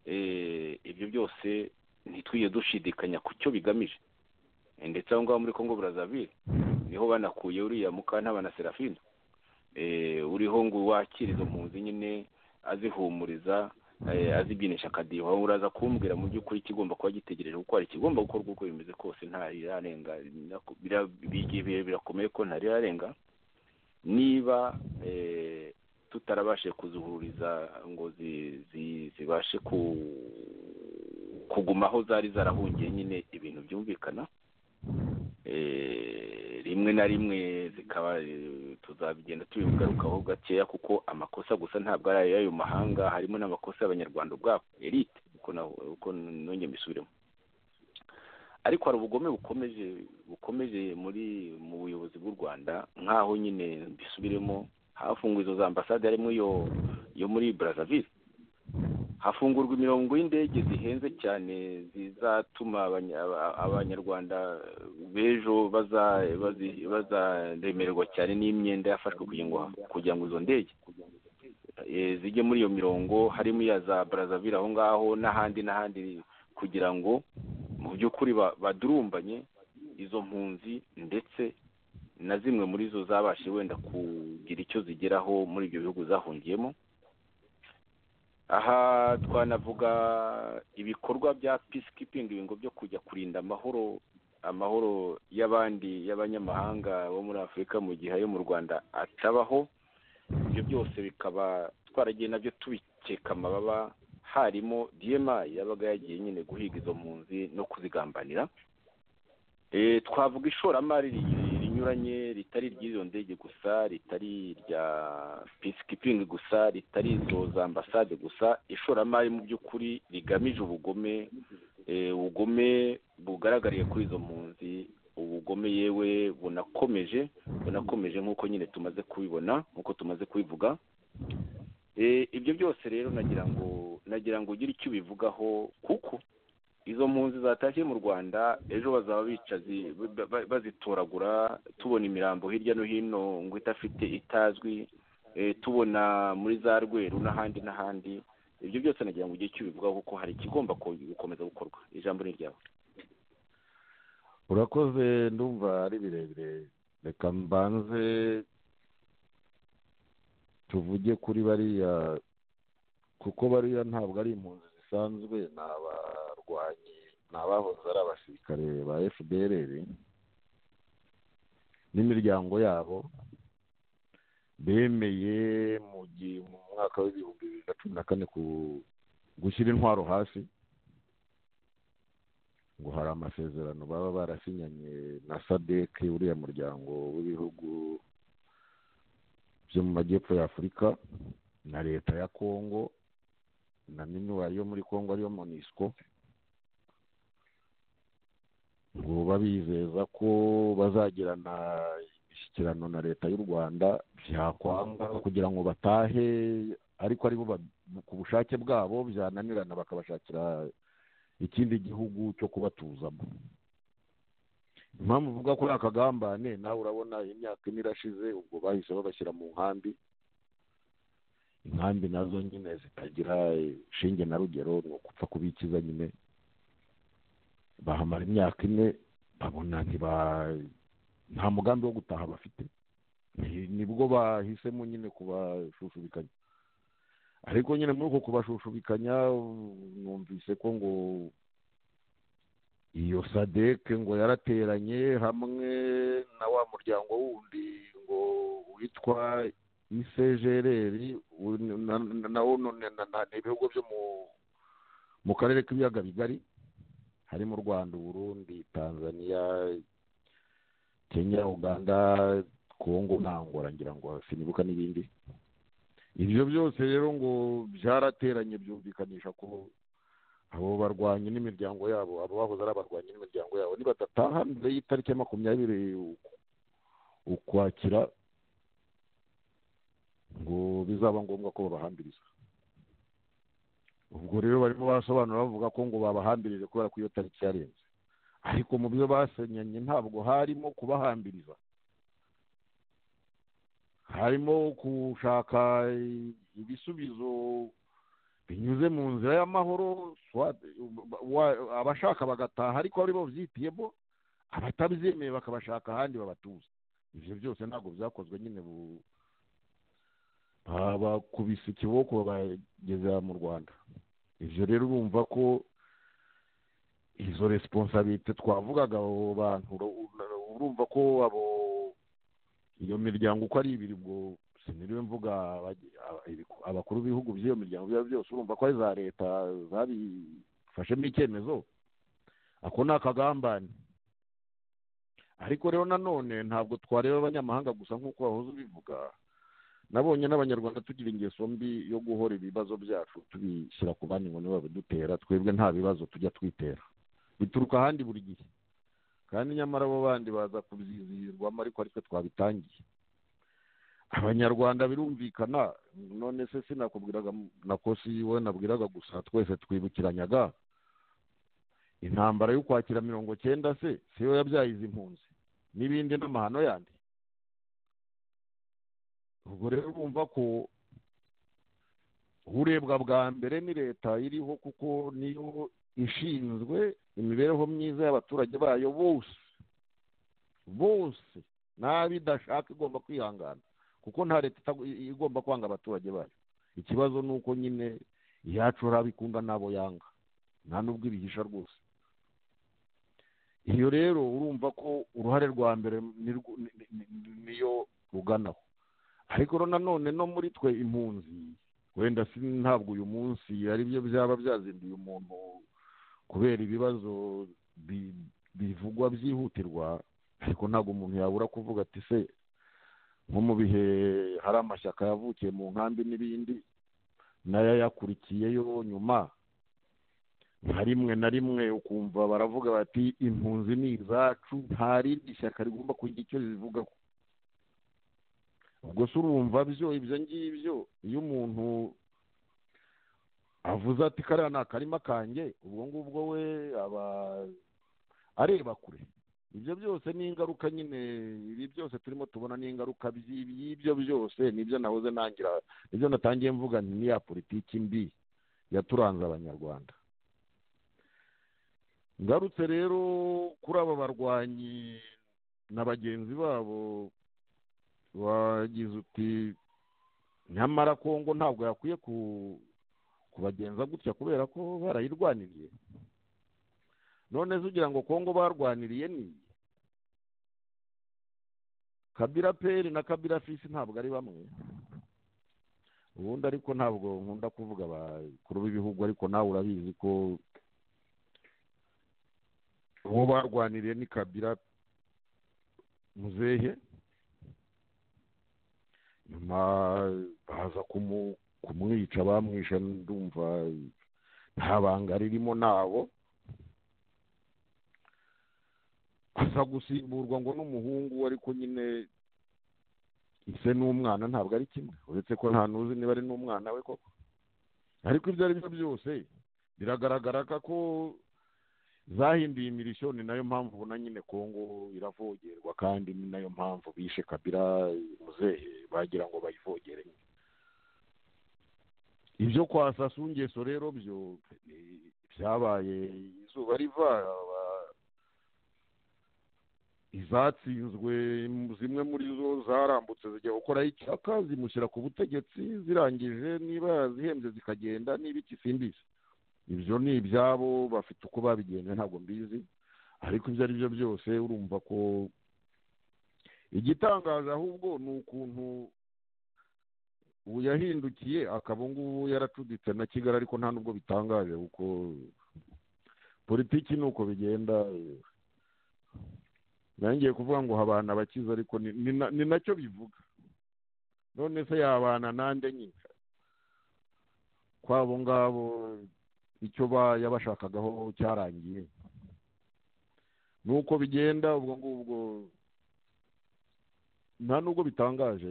Eh, ibyo byose ntitwige dushidikanya ku cyo bigamije Eh, ndetse aho ngaho muri congo brazzaville niho banakuye uriya mukantabana serafine eh, uriho ngo wakire izo mpunzi nyine azihumuriza eh, azibyinisha akadiho aho uraza kumbwira mu by'ukuri ikigomba kuba gitegereje kuko hari ikigomba gukorwa uko bimeze kose ntarirarenga nako- bira- bigi- bira- birakomeye ko ntarirarenga niba eh, tutarabashije kuzuhuriza ngo zi- zi- zibashe ku kuguma aho zari zarahungiye nyine ibintu byumvikana Eh, rimwe na rimwe zikaba eh, tuzabigenda tubigarukaho gakeya kuko amakosa gusa ntabwo ari ay'ayo mahanga harimo n'amakosa y'abanyarwanda ubwabo elite uko na uko nongeye mbisubiremo ariko hari ubugome bukomeje bukomeje muri mu buyobozi bw'u rwanda nk'aho nyine mbisubiremo hafunguwe izo za ambasade harimo iyo yo muri brazzaville hafungurwa imirongo y'indege zihenze cyane zizatuma abanya- aba- abanyarwanda b'ejo baza- bazi- bazaremererwa cyane n'imyenda yafashwe kugira ngo kugira ngo izo ndege eh, zijye muri iyo mirongo harimo iya za brazzaville aho ngaho n'ahandi n'ahandi kugira ngo mu by'ukuri ba- badurumbanye izo mpunzi ndetse na zimwe muri zo zabashe wenda kugira icyo zigeraho muri ibyo bihugu zahungiyemo aha twanavuga ibikorwa bya peacekeeping ibingo byo kujya kurinda amahoro amahoro y'abandi y'abanyamahanga bo muri afurika mu gihe ayo mu rwanda atabaho ibyo byose bikaba twaragiye nabyo tubikeka amababa harimo dma yabaga yagiye nyine guhiga izo mpunzi no kuzigambanira Eh, twavuga ishoramari ri- rinyuranye ritari iry'izo ndege gusa ritari irya peacekeeping gusa ritari izo za ambasade gusa ishoramari mu by'ukuri rigamije ubugome eh, ubugome bugaragariye kuri izo mpunzi ubugome yewe bunakomeje bunakomeje nk'uko nyine tumaze kubibona nk'uko tumaze kubivuga Eh, ibyo byose rero nagira ngo nagira ngo ugire icyo ubivugaho kuko izo mpunzi zatashye mu rwanda ejo bazaba bicazi ba- ba- bazitoragura tubona imirambo hirya no hino ngo idafite itazwi eh, tubona muri za rweru n'ahandi n'ahandi ibyo byose nagira ngo ugire icyo ubivugaho kuko hari ikigomba gukomeza gukorwa ijambo ni ryawe urakoze ndumva ari birebire reka mbanze tuvuge kuri bariya kuko bariya ntabwo ari impunzi zisanzwe ni abarwanyi ni abahoze ari abasirikare ba fdr n'imiryango yabo bemeye mu gihe mu mwaka w'ibihumbi bibiri na cumi na kane ku- gushyira intwaro hasi ngo hari amasezerano baba barasinyanye na sadeke uriya muryango w'ibihugu byo mu majyepfo ya afurika na leta ya kongo na minuwa yo muri kongo ariyo monisco ngo babizeza ko bazagirana imishyikirano na leta y'u rwanda byakwanga kugira ngo batahe ariko ari bo ba- ku bushake bwabo byananirana bakabashakira ikindi gihugu cyo kubatuzamo impamvu uvuga kuri aka kagambane nawe urabona imyaka ine irashize ubwo bahise babashyira mu nkambi inkambi nazo nyine zitagira shinge na rugero ni ukupfa kubikiza nyine bahamara imyaka ine babona ntiba nta mugambi wo gutaha bafite Ni- nibwo bahisemo nyine kubashushubikanya ariko nyine muri uko kubashushubikanya numvise ko ngo iyo sadeke ngo yarateranye hamwe na wa muryango wundi ngo witwa isejereri nawo none na- na- ni ibihugu byo mu- mu karere k'ibiyaga bigari harimo u rwanda uburundi tanzania kenya uganda kongo na angola ngira ngo sinibuka n'ibindi ibyo byose rero ngo byarateranye byumvikanisha ko abo barwanyi n'imiryango yabo abo bahoze ari abarwanyi n'imiryango yabo nibadataha mbere y'itariki ya makumyabiri uku- ukwakira ngo bizaba ngombwa ko babahambiriza ubwo rero barimo barasobanura bavuga ko ngo babahambirije kubera ko iyo tariki yarenze ariko mu byo basenyanye ntabwo harimo kubahambiriza harimo gushaka ibisubizo binyuze mu nzira y'amahoro soit- wa- abashaka bagataha ariko ari bo byitiyemo abatabyemeye bakabashaka ahandi babatuza ibyo byose ntabwo byakozwe nyine bu- babakubise ikiboko babageza mu rwanda ibyo rero urumva ko izo resiponsabite twavugaga abo bantu uru- urumva ko abo iyo miryango uko ari ibiri ubwo siniriwe mvuga abagi- aba- ibiku- abakuru b'ibihugu by'iyo miryango biba byose urumva ko ari za leta zabifashemo icyemezo ako ni akagambane ariko rero nanone ntabwo twareba abanyamahanga gusa nk'uko wahoze ubivuga nabonye n'abanyarwanda tugira ingeso mbi yo guhora ibibazo byacu tubishyira ku bandi ngo nibo babidutera twebwe nta bibazo tujya twitera bituruka ahandi buri gihe kandi nyamara abo bandi baza kubyizihirwamo ariko aritwe twabitangiye abanyarwanda birumvikana none se sinakubwiraga nako si wowe nabwiraga gusa twese twibukiranyaga intambara y'ukwakira mirongo cyenda se siyo yabyaye izi mpunzi n'ibindi n'amahano yandi ubwo rero urumva ko urebwa bwa mbere ni leta iriho kuko niyo ishinzwe imibereho myiza y'abaturage bayo bose bose n'abidashaka igomba kwihangana kuko nta leta itago- igomba kwanga abaturage bayo ikibazo ni uko nyine iyacu hari abikunda n'abo yanga nta n'ubwo ibihisha rwose iyo rero urumva ko uruhare rwa mbere nirwo- ni- ni- ni- niyo ruganaho ariko rero nanone no muri twe impunzi wenda si ntabwo uyu munsi ari byo byaba byazinduye umuntu kubera ibibazo bi- bivugwa byihutirwa ariko ntabwo umuntu yabura kuvuga ati se nko mu bihe hari amashyaka yavukiye mu nkambi n'ibindi n'ayayakurikiyeyo nyuma nka rimwe na rimwe ukumva baravuga bati impunzi ni izacu nta rindi shyaka rigomba kugira icyo rivuga ubwo se urumva byo ibyo ngibyo iyo umuntu avuze ati kariya ni akarima kanjye ubwo ngubwo we aba areba kure ibyo byose ni ingaruka nyine ibi byose turimo tubona ni ingaruka by'ibyo byose nibyo nahoze ntangira nibyo natangiye mvuga nti niya politiki mbi yaturanze abanyarwanda ngarutse rero kuri aba barwanyi na bagenzi babo wagize uti nyamara kongo ntabwo yakwiye kubagenza gutya kubera ko barayirwaniriye none se ugira ngo kongo barwaniriye ni kabira peri na kabira fisi ntabwo ari bamwe ubundi ariko ntabwo nkunda kuvuga abakuru b'ibihugu ariko nawe urabizi ko uwo barwaniriye ni kabira muzehe nyuma baza kumwica bamwisha ndumva nta banga ririmo nabo aza gusimburwa ngo n'umuhungu ariko nyine ise n'umwana ntabwo ari kimwe uretse ko nta n'uzi niba ari n'umwana we koko ariko ibyo ari byo byose biragaragara ko zahinduye imirishyo ni nayo mpamvu ubona nyine kongo iravogerwa kandi ni nayo mpamvu bishe kabira muzehe bagira ngo bayivogere ibyo kwa sasungeso rero byo byabaye izuba riva izatsinzwe zimwe muri zo zarambutse zijya gukoraho icyaka zimushyira ku butegetsi zirangije niba yazihembye zikagenda niba ikisimbizi ibyo ni ibyabo bafite uko babigenje ntabwo mbizi ariko ibyo ari byo byose urumva ko igitangaje ahubwo ni ukuntu ubu yahindukiye akaba ngubu yaracuditse na kigali ariko nta nubwo bitangaje kuko politiki ni uko bigenda ngiye kuvuga ngo habana abakize ariko ni nacyo bivuga none se yabana nande nyine kwabo ngabo icyo yabashakagaho cyarangiye nuko bigenda ubwo ngubwo nta nubwo bitangaje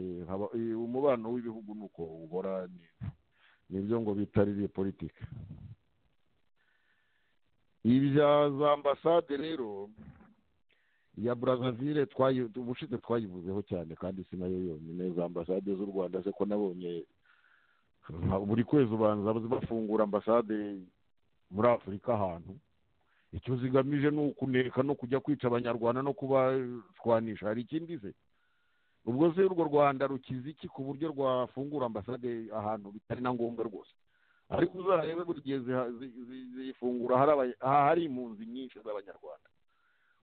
umubano w'ibihugu ni uko ubora nibyo ngo bitaririye politiki ibya za ambasade rero iya burazavire ubushize twayivuzeho cyane kandi si nayo yonyine za ambasade z'u rwanda se ko nabonye buri kwezi ubanza bafungura ambasade muri afurika ahantu icyo zigamije ni ukuneka no kujya kwica abanyarwanda no kubatwanisha hari ikindi se ubwo se urwo rwanda rukize iki ku buryo rwafungura ambasade ahantu bitari na ngombwa rwose ariko uzarebe buri gihe zifungura hari impunzi nyinshi z'abanyarwanda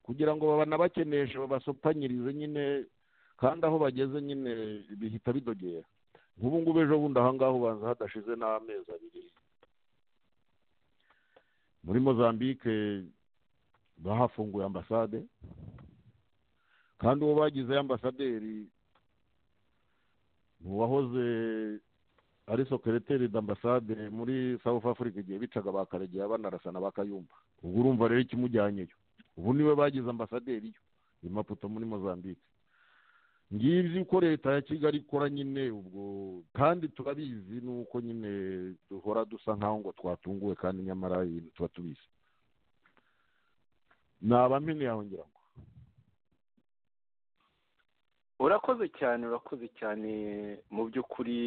kugira ngo babanabakeneshe babasopanyirize nyine kandi aho bageze nyine bihita bidogera nk'ubu ngubu ejo bundi aha ngaha ubanza hadashize n'amezi abiri muri mozambique bahafunguye ambasade kandi uwo bagizeyo ambasaderi ni uwahoze ari sokereteri d'ambasade muri south africa igihe bicaga bakaregera banarasana bakayumva ubwo urumva rero ikimujyanyeyo ubu niwe bagize ambasaderi yo i maputo muri mozambique ngibyo uko leta ya kigali ikora nyine ubwo kandi turabizi nuko nyine duhora dusa nkaho ngo twatunguwe kandi nyamara ibintu tuba tubizi ntabamene yawe ngira ngo urakoze cyane urakoze cyane mu by'ukuri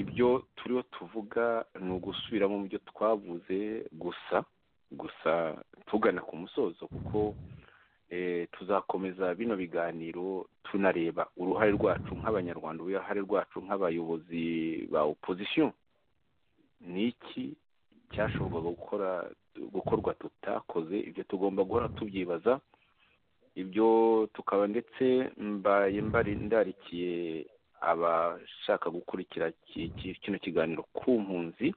ibyo turiho tuvuga ni ugusubiramo mu byo twavuze gusa gusa tugana ku musozo kuko tuzakomeza bino biganiro tunareba uruhare rwacu nk'abanyarwanda uruhare rwacu nk'abayobozi ba opozisiyo ni iki cyashoboraga gukora gukorwa tutakoze ibyo tugomba guhora tubyibaza ibyo tukaba ndetse mbaye ndarikiye abashaka gukurikira kino kiganiro ku mpunzi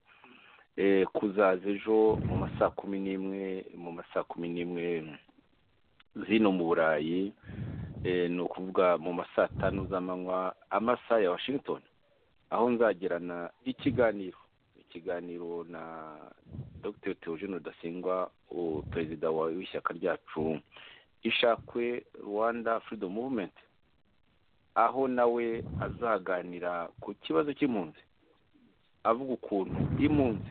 kuzaza ejo mu ma saa kumi n'imwe mu ma saa kumi n'imwe zino mu burayi ni ukuvuga mu ma saa tanu z'amanywa amasaha ya washington aho nzagirana ikiganiro ikiganiro na dr theogene rudasingwa perezida w'ishyaka ryacu ishakwe rwanda freedom movement aho nawe azaganira ku kibazo cy'impunzi avuga ukuntu impunzi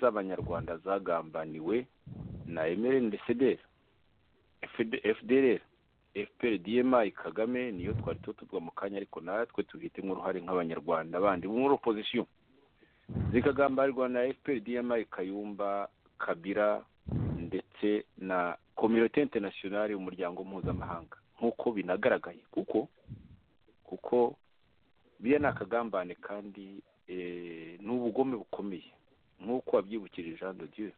z'abanyarwanda zagambaniwe na emerin desederi efudereri efuperi diyemayi kagame niyo twari tutubwa mu kanya ariko natwe tubifitemo uruhare nk'abanyarwanda bandi muri opozisiyo zikagambarirwa na fpr diyama kayumba kabira ndetse na kominote interinasiyonari umuryango mpuzamahanga nk'uko binagaragaye kuko kuko biriya ni akagambane kandi ni ubugome bukomeye nk'uko wabyibukije jean de dieu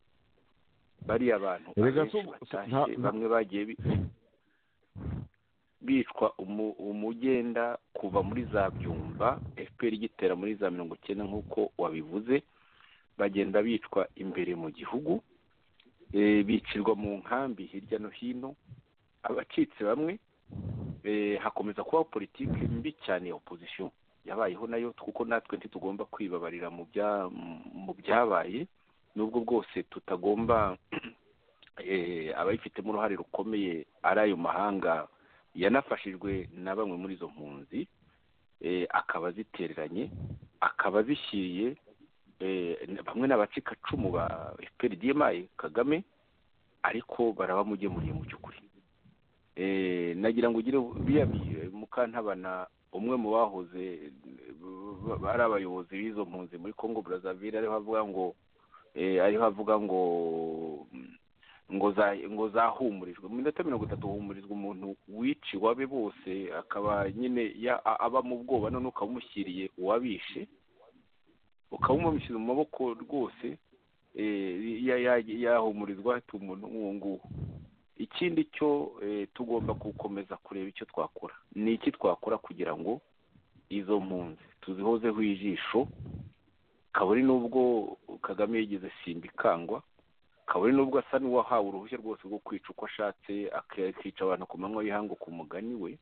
bariya abantu Erega abenshi so- so- batashye nta- bamwe bagiye bi- bicwa umu- umugenda kuva muri za byumba fpr igitera muri za mirongo icyenda nk'uko wabivuze bagenda bicwa imbere mu gihugu Eh, bicirwa mu nkambi hirya no hino abacitse bamwe eh, hakomeza kubaho politiki mbi cyane ya opozisiyo yabayeho nayo kuko natwe ntitugomba kwibabarira mu bya- mu byabaye nubwo bwose tutagomba eh, abayifitemo uruhare rukomeye ari ayo mahanga yanafashijwe na bamwe muri izo mpunzi eh, akaba azitereranye akaba azishyiriye eh, bamwe n'abacikacumu ba efuperi diyemayi kagame ariko barabamugemuriye mu by'ukuri Eh, nagira ngo ugire biriya bi- mukantabana umwe mu bahoze eh, ari abayobozi b'izo mpunzi muri congo brazzaville ariho avuga ngo eh, ariho avuga ngo ngo za ngo zahumurijwe mu minota mirongo itatu humurizwa umuntu wiciwe wabe bose akaba nyine ya- a- aba mu bwoba none ukaba umushyiriye uwabishe ukaba umumushyira mu maboko rwose eh, ya- ya- yahumurizwa hati umuntu nk'uwo nguwo ikindi cyo eh, tugomba gukomeza kureba icyo twakora ni iki twakora kugira ngo izo mpunzi tuzihozeho ijisho kaburi n'ubwo kagame yigeze simbikangwa kaburi n'ubwo asa n'uwahawe uruhushya rwose rwo kwica uko ashatse ak- akica abantu ku manywa y'ihangu ku mugani we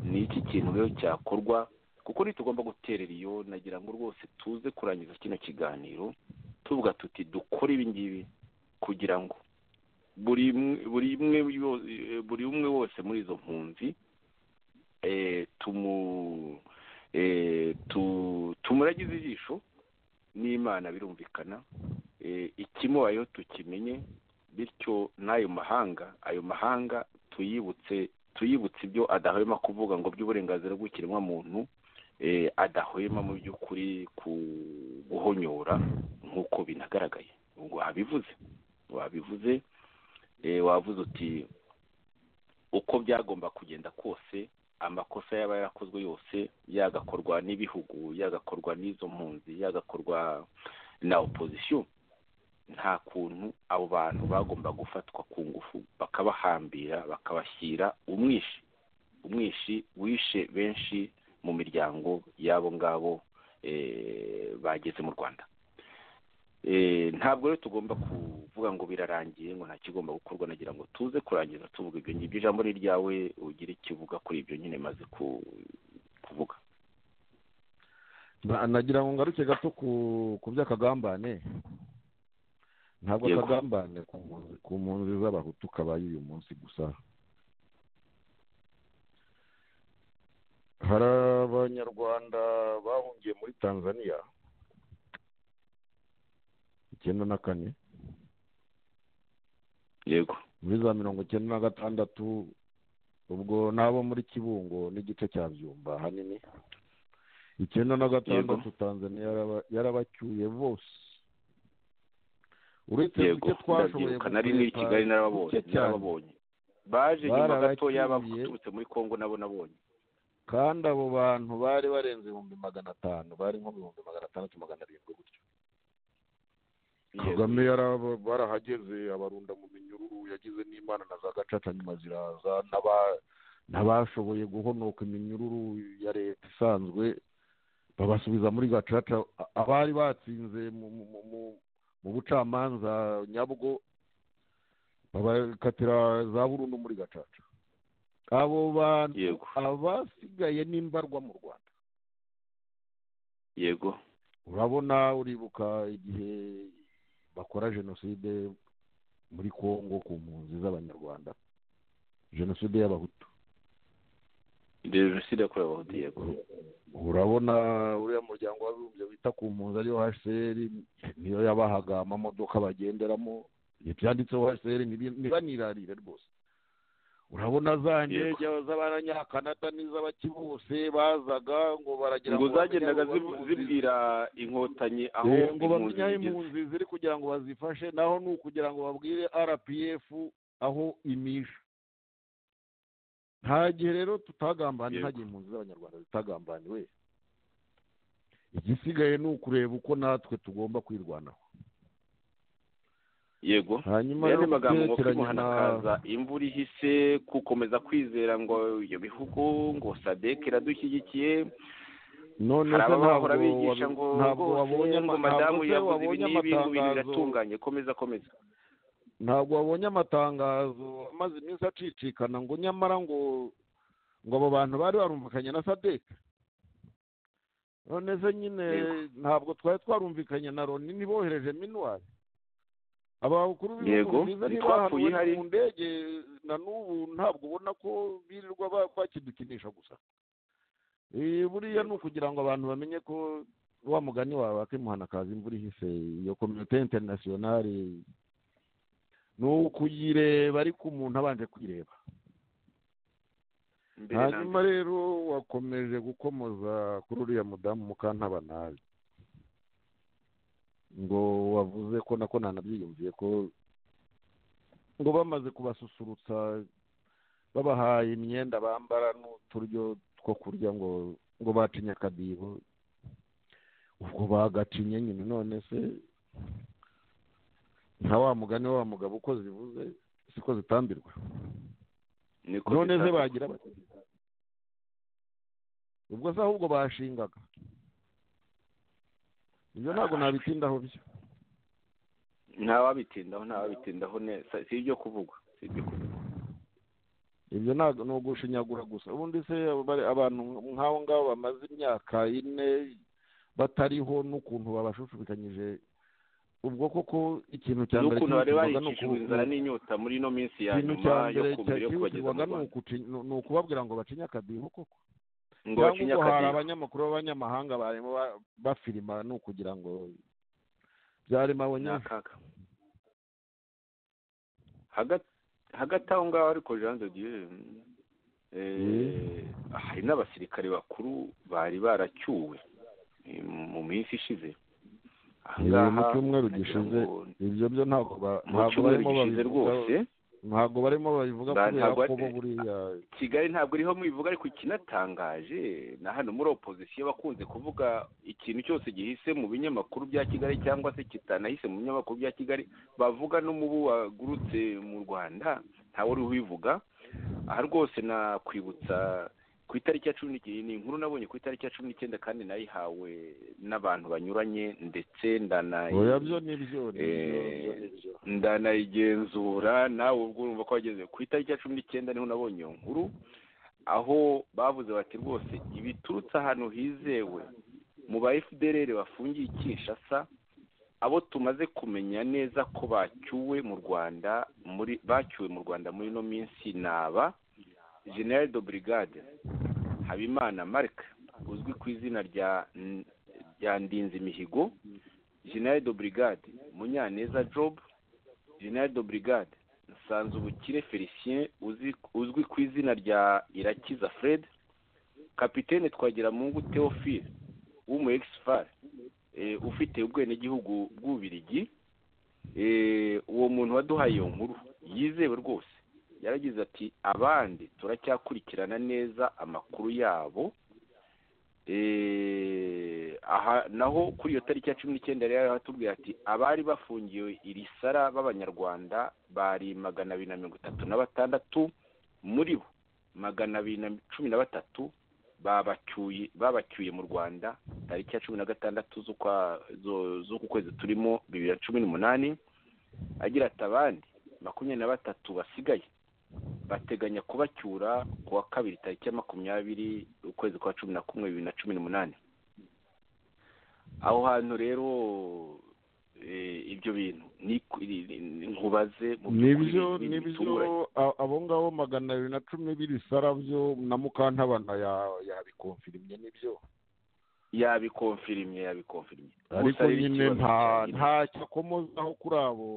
ni iki kintu rero cyakorwa kuko ntitugomba guterera iyo nagira ngo rwose tuze kurangiza kino kiganiro tuvuga tuti dukore ibi ngibi kugira ngo buri mwe- buri umwe yo- buri umwe wose muri izo mpunzi eh, tumu eh, tu- tumuragize ijisho n'imana birumvikana eh, ikimubayeho tukimenye bityo n'ayo mahanga ayo mahanga tuyibutse tuyibutse ibyo adahwema kuvuga ngo by'uburenganzira bw'ikiremwamuntu eh, adahwema mu by'ukuri ku- guhonyora nk'uko binagaragaye wabivuze wabivuze eh, wavuze uti uko byagomba kugenda kose amakosa yaba yarakozwe yose yagakorwa n'ibihugu yagakorwa n'izo mpunzi yagakorwa na opozisiyo nta kuntu abo bantu bagomba gufatwa ku ngufu bakabahambira bakabashyira umwishi umwishi wishe benshi mu miryango y'abo ngabo eh, bageze mu rwanda Eh, ntabwo rero tugomba kuvuga ngo birarangiye ngo nta kigomba gukorwa nagira ngo tuze kurangiza tuvuga ibyo ngibyo ijambo ni iryawe ugira icyo uvuga kuri ibyo nyine maze ku- kuvuga Na- nagira ngo ngaruke gato ku ku by'akagambane ntabwo Yego. akagambane ku mpunzi- ku mpunzi z'abahutu kabaye uyu munsi gusa hari abanyarwanda bahungiye muri tanzania icyenda na kane yego muri za mirongo icyenda na gatandatu ubwo n'abo muri kibungo n'igice cya byumba hanini icyenda na gatandatu tanzania yaraba- yarabacyuye bose uretse yego duke twashoboye ndabyibuka nari n'i gukwepa kigali narababonye duke cyane. narababonye baje nyuma gato Bararacyuye. yaba baturutse muri congo nabo nabonye kandi abo bantu bari barenze ibihumbi magana atanu bari nko mu bihumbi magana atandatu magana arindwi gutyo Yego. kagame yaraba- barahageze abarunda mu minyururu yagize n'imana na za gacaca nyuma ziraza n'aba- n'abashoboye guhonoka iminyururu ya leta isanzwe babasubiza muri gacaca A- abari batsinze mu, mu, mu, mu, mu bucamanza nyabwo babakatira za burundu muri gacaca abo bantu Yego. abasigaye n'imbarwa mu rwanda yego urabona uribuka igihe bakora jenoside muri congo ku mpunzi z'abanyarwanda jenoside y'abahutu jenoside yakorewe abahutu yego urabona uriya muryango w'abibumbye wita ku mpunzi ariyo hcr niyo yabahaga amamodoka bagenderamo ibyanditseho hcr ntibanirarire rwose urabona zanjye Yego. z'abanyakanada n'iz'abaki bose bazaga ngo baragira ngo zagendaga bamenye abo zibu- bari mu nzira. zibwira inkotanyi aho Eh, ngo impunzi bamenye aho zigeze. impunzi ziri kugira ngo bazifashe naho ni ukugira ngo babwire rpf aho imisha nta gihe rero tutagambanye nta Yego. gihe impunzi z'abanyarwanda zitagambaniwe igisigaye ni ukureba uko natwe tugomba kwirwanaho yego hanyuma yandi rero magambo ngo kubyerekeranye kwimuhana na- kaza imvura ihise gukomeza kwizera ngo ibyo bihugu ngo sadeke iradushyigikiye none hari se ntabwo abahora bigisha wabi- ngo ntabwo rwose wabonye ama- ngo ntabwo madamu se yavuze ibi wabonye n'ibi ngo ibintu amatangazo- biratunganye komeza komeza ntabwo wabonye amatangazo amaze iminsi acicikana ngo nyamara ngo ngo abo bantu bari barumvikanye na sadeke none se nyine Yego. ntabwo twari twarumvikanye na loni ntibohereje minuwari aba bakuru Yego, byiza ntitwapfuye ihari. ntibahanuwe mu ndege na n'ubu ntabwo ubona ko birirwa ba- bakidukinisha gusa Eh, buriya ni ukugira ngo abantu bamenye ko wa mugani wawe wakimuhanakaza imvura ihise iyo kominote interinasiyonari ni ukuyireba ariko umuntu abanje kwireba Mbere na hanyuma mbere. rero wakomeje gukomoza kuri uriya mudamu mukantabanabi ngo wavuze ko nako nanabyiyumviye ko ngo bamaze kubasusurutsa babahaye imyenda bambara n'uturyo two kurya ngo ngo bacinye akadiho ubwo bagacinye nyine none se nka wa mugani wa mugabo uko zivuze siko zitambirwa Niko none se bita- bagira bati ubwo se ahubwo bashingaga ibyo ntabwo nabitindaho byo ntawabitindaho ntawabitindaho neza si ibyo kuvugwa si ibyo kuvugwa ibyo ntabwo ni ugushinyagura gusa ubundi se bari- abantu nk'abo ngabo bamaze imyaka ine batariho n'ukuntu babashushubikanyije ubwo koko ikintu cya mbere n'ukuntu bari cyihutirwaga ni baricishijwe uku- inzara n'inyota muri ino minsi ya ikintu nyuma cya yo mbere ku mbere yo kubageza cyihutirwaga mu ni rwanda ukuci- ni- ni ukubabwira ngo bacinye akadiho koko ngo cyangwa bacinye ubwo hari akadiho abanyamakuru b'abanyamahanga barimo ba- bafirima ni ukugira ngo byarimo ni abonye akaga Hagat- hagati aho ngaho ariko jean de dieu eh, Mm. hari n'abasirikare bakuru bari baracyuwe eh, mu minsi ishize Aha Ni ngaha mu cyumweru nagira gishize ngo ibyo byo ntabwo ba- mu ntabwo cyumweru barimo gishize rwose babivuga ntabwo barimo babivuga Ba- kubera ntabwo ko bo ari- buriya kigali ntabwo iriho mubivuga ariko ikinatangaje na hano muri opozisiyo bakunze kuvuga ikintu cyose gihise mu binyamakuru bya kigali cyangwa se kitanahise mu binyamakuru bya kigali bavuga n'umubu wagurutse mu rwanda ntawe uri ubivuga aha rwose nakwibutsa ku itariki ya cumi n'icyenda ni inkuru nabonye ku itariki ya cumi n'icyenda kandi nayihawe n'abantu banyuranye ndetse ndanayi oya byo ni byo ni Eh, byo, byo ni byo ndanayigenzura nawe ubwo urumva ko wageze ku itariki ya cumi n'icyenda niho nabonye iyo nkuru aho bavuze bati rwose ibiturutse ahantu hizewe mu ba fdr bafungiye i kinshasa abo tumaze kumenya neza ko bacyuwe mu rwanda muri bacyuwe mu rwanda muri ino minsi ni aba general de brigade habimana marc uzwi ku izina rya rya ndinzi mihigo general de brigade munyaneza job general de brigade nsanze ubukire felicien uzi- uzwi ku izina rya irakiza fred kapitene twagiramungu theophile w'umu exfar eh, ufite ubwenegihugu bw'ububirigi eh, uwo muntu waduhaye iyo nkuru yizewe rwose yaragize ati abandi turacyakurikirana neza amakuru yabo Eh, aha naho kuri iyo tariki ya cumi n'icyenda rero haratubwira ati abari bafungiwe iri sara b'abanyarwanda bari magana abiri na mirongo itatu na batandatu muri bo magana abiri na cumi na batatu babacyuye babacyuye mu rwanda tariki ya cumi na gatandatu z'ukwa zo- z'uku kwezi turimo bibiri na cumi n'umunani agira ati abandi makumyabiri na batatu basigaye bateganya kubacyura ku wa kabiri tariki ya makumyabiri ukwezi kwa cumi na kumwe bibiri na cumi n'umunani aho hantu rero eh, ibyo bintu ni- ni- ni- nkubaze mu nibyo by'ukuri ni- nibyo bitunguranye. a- abo ngabo magana abiri na cumi b'ibisara byo na mukantabana ya- yabikonfirimye nibyo yabikonfirimye yabikonfirimye ariko Gusa rero nyine ikibazo nta cyanjye- nta cyakomozaho kuri abo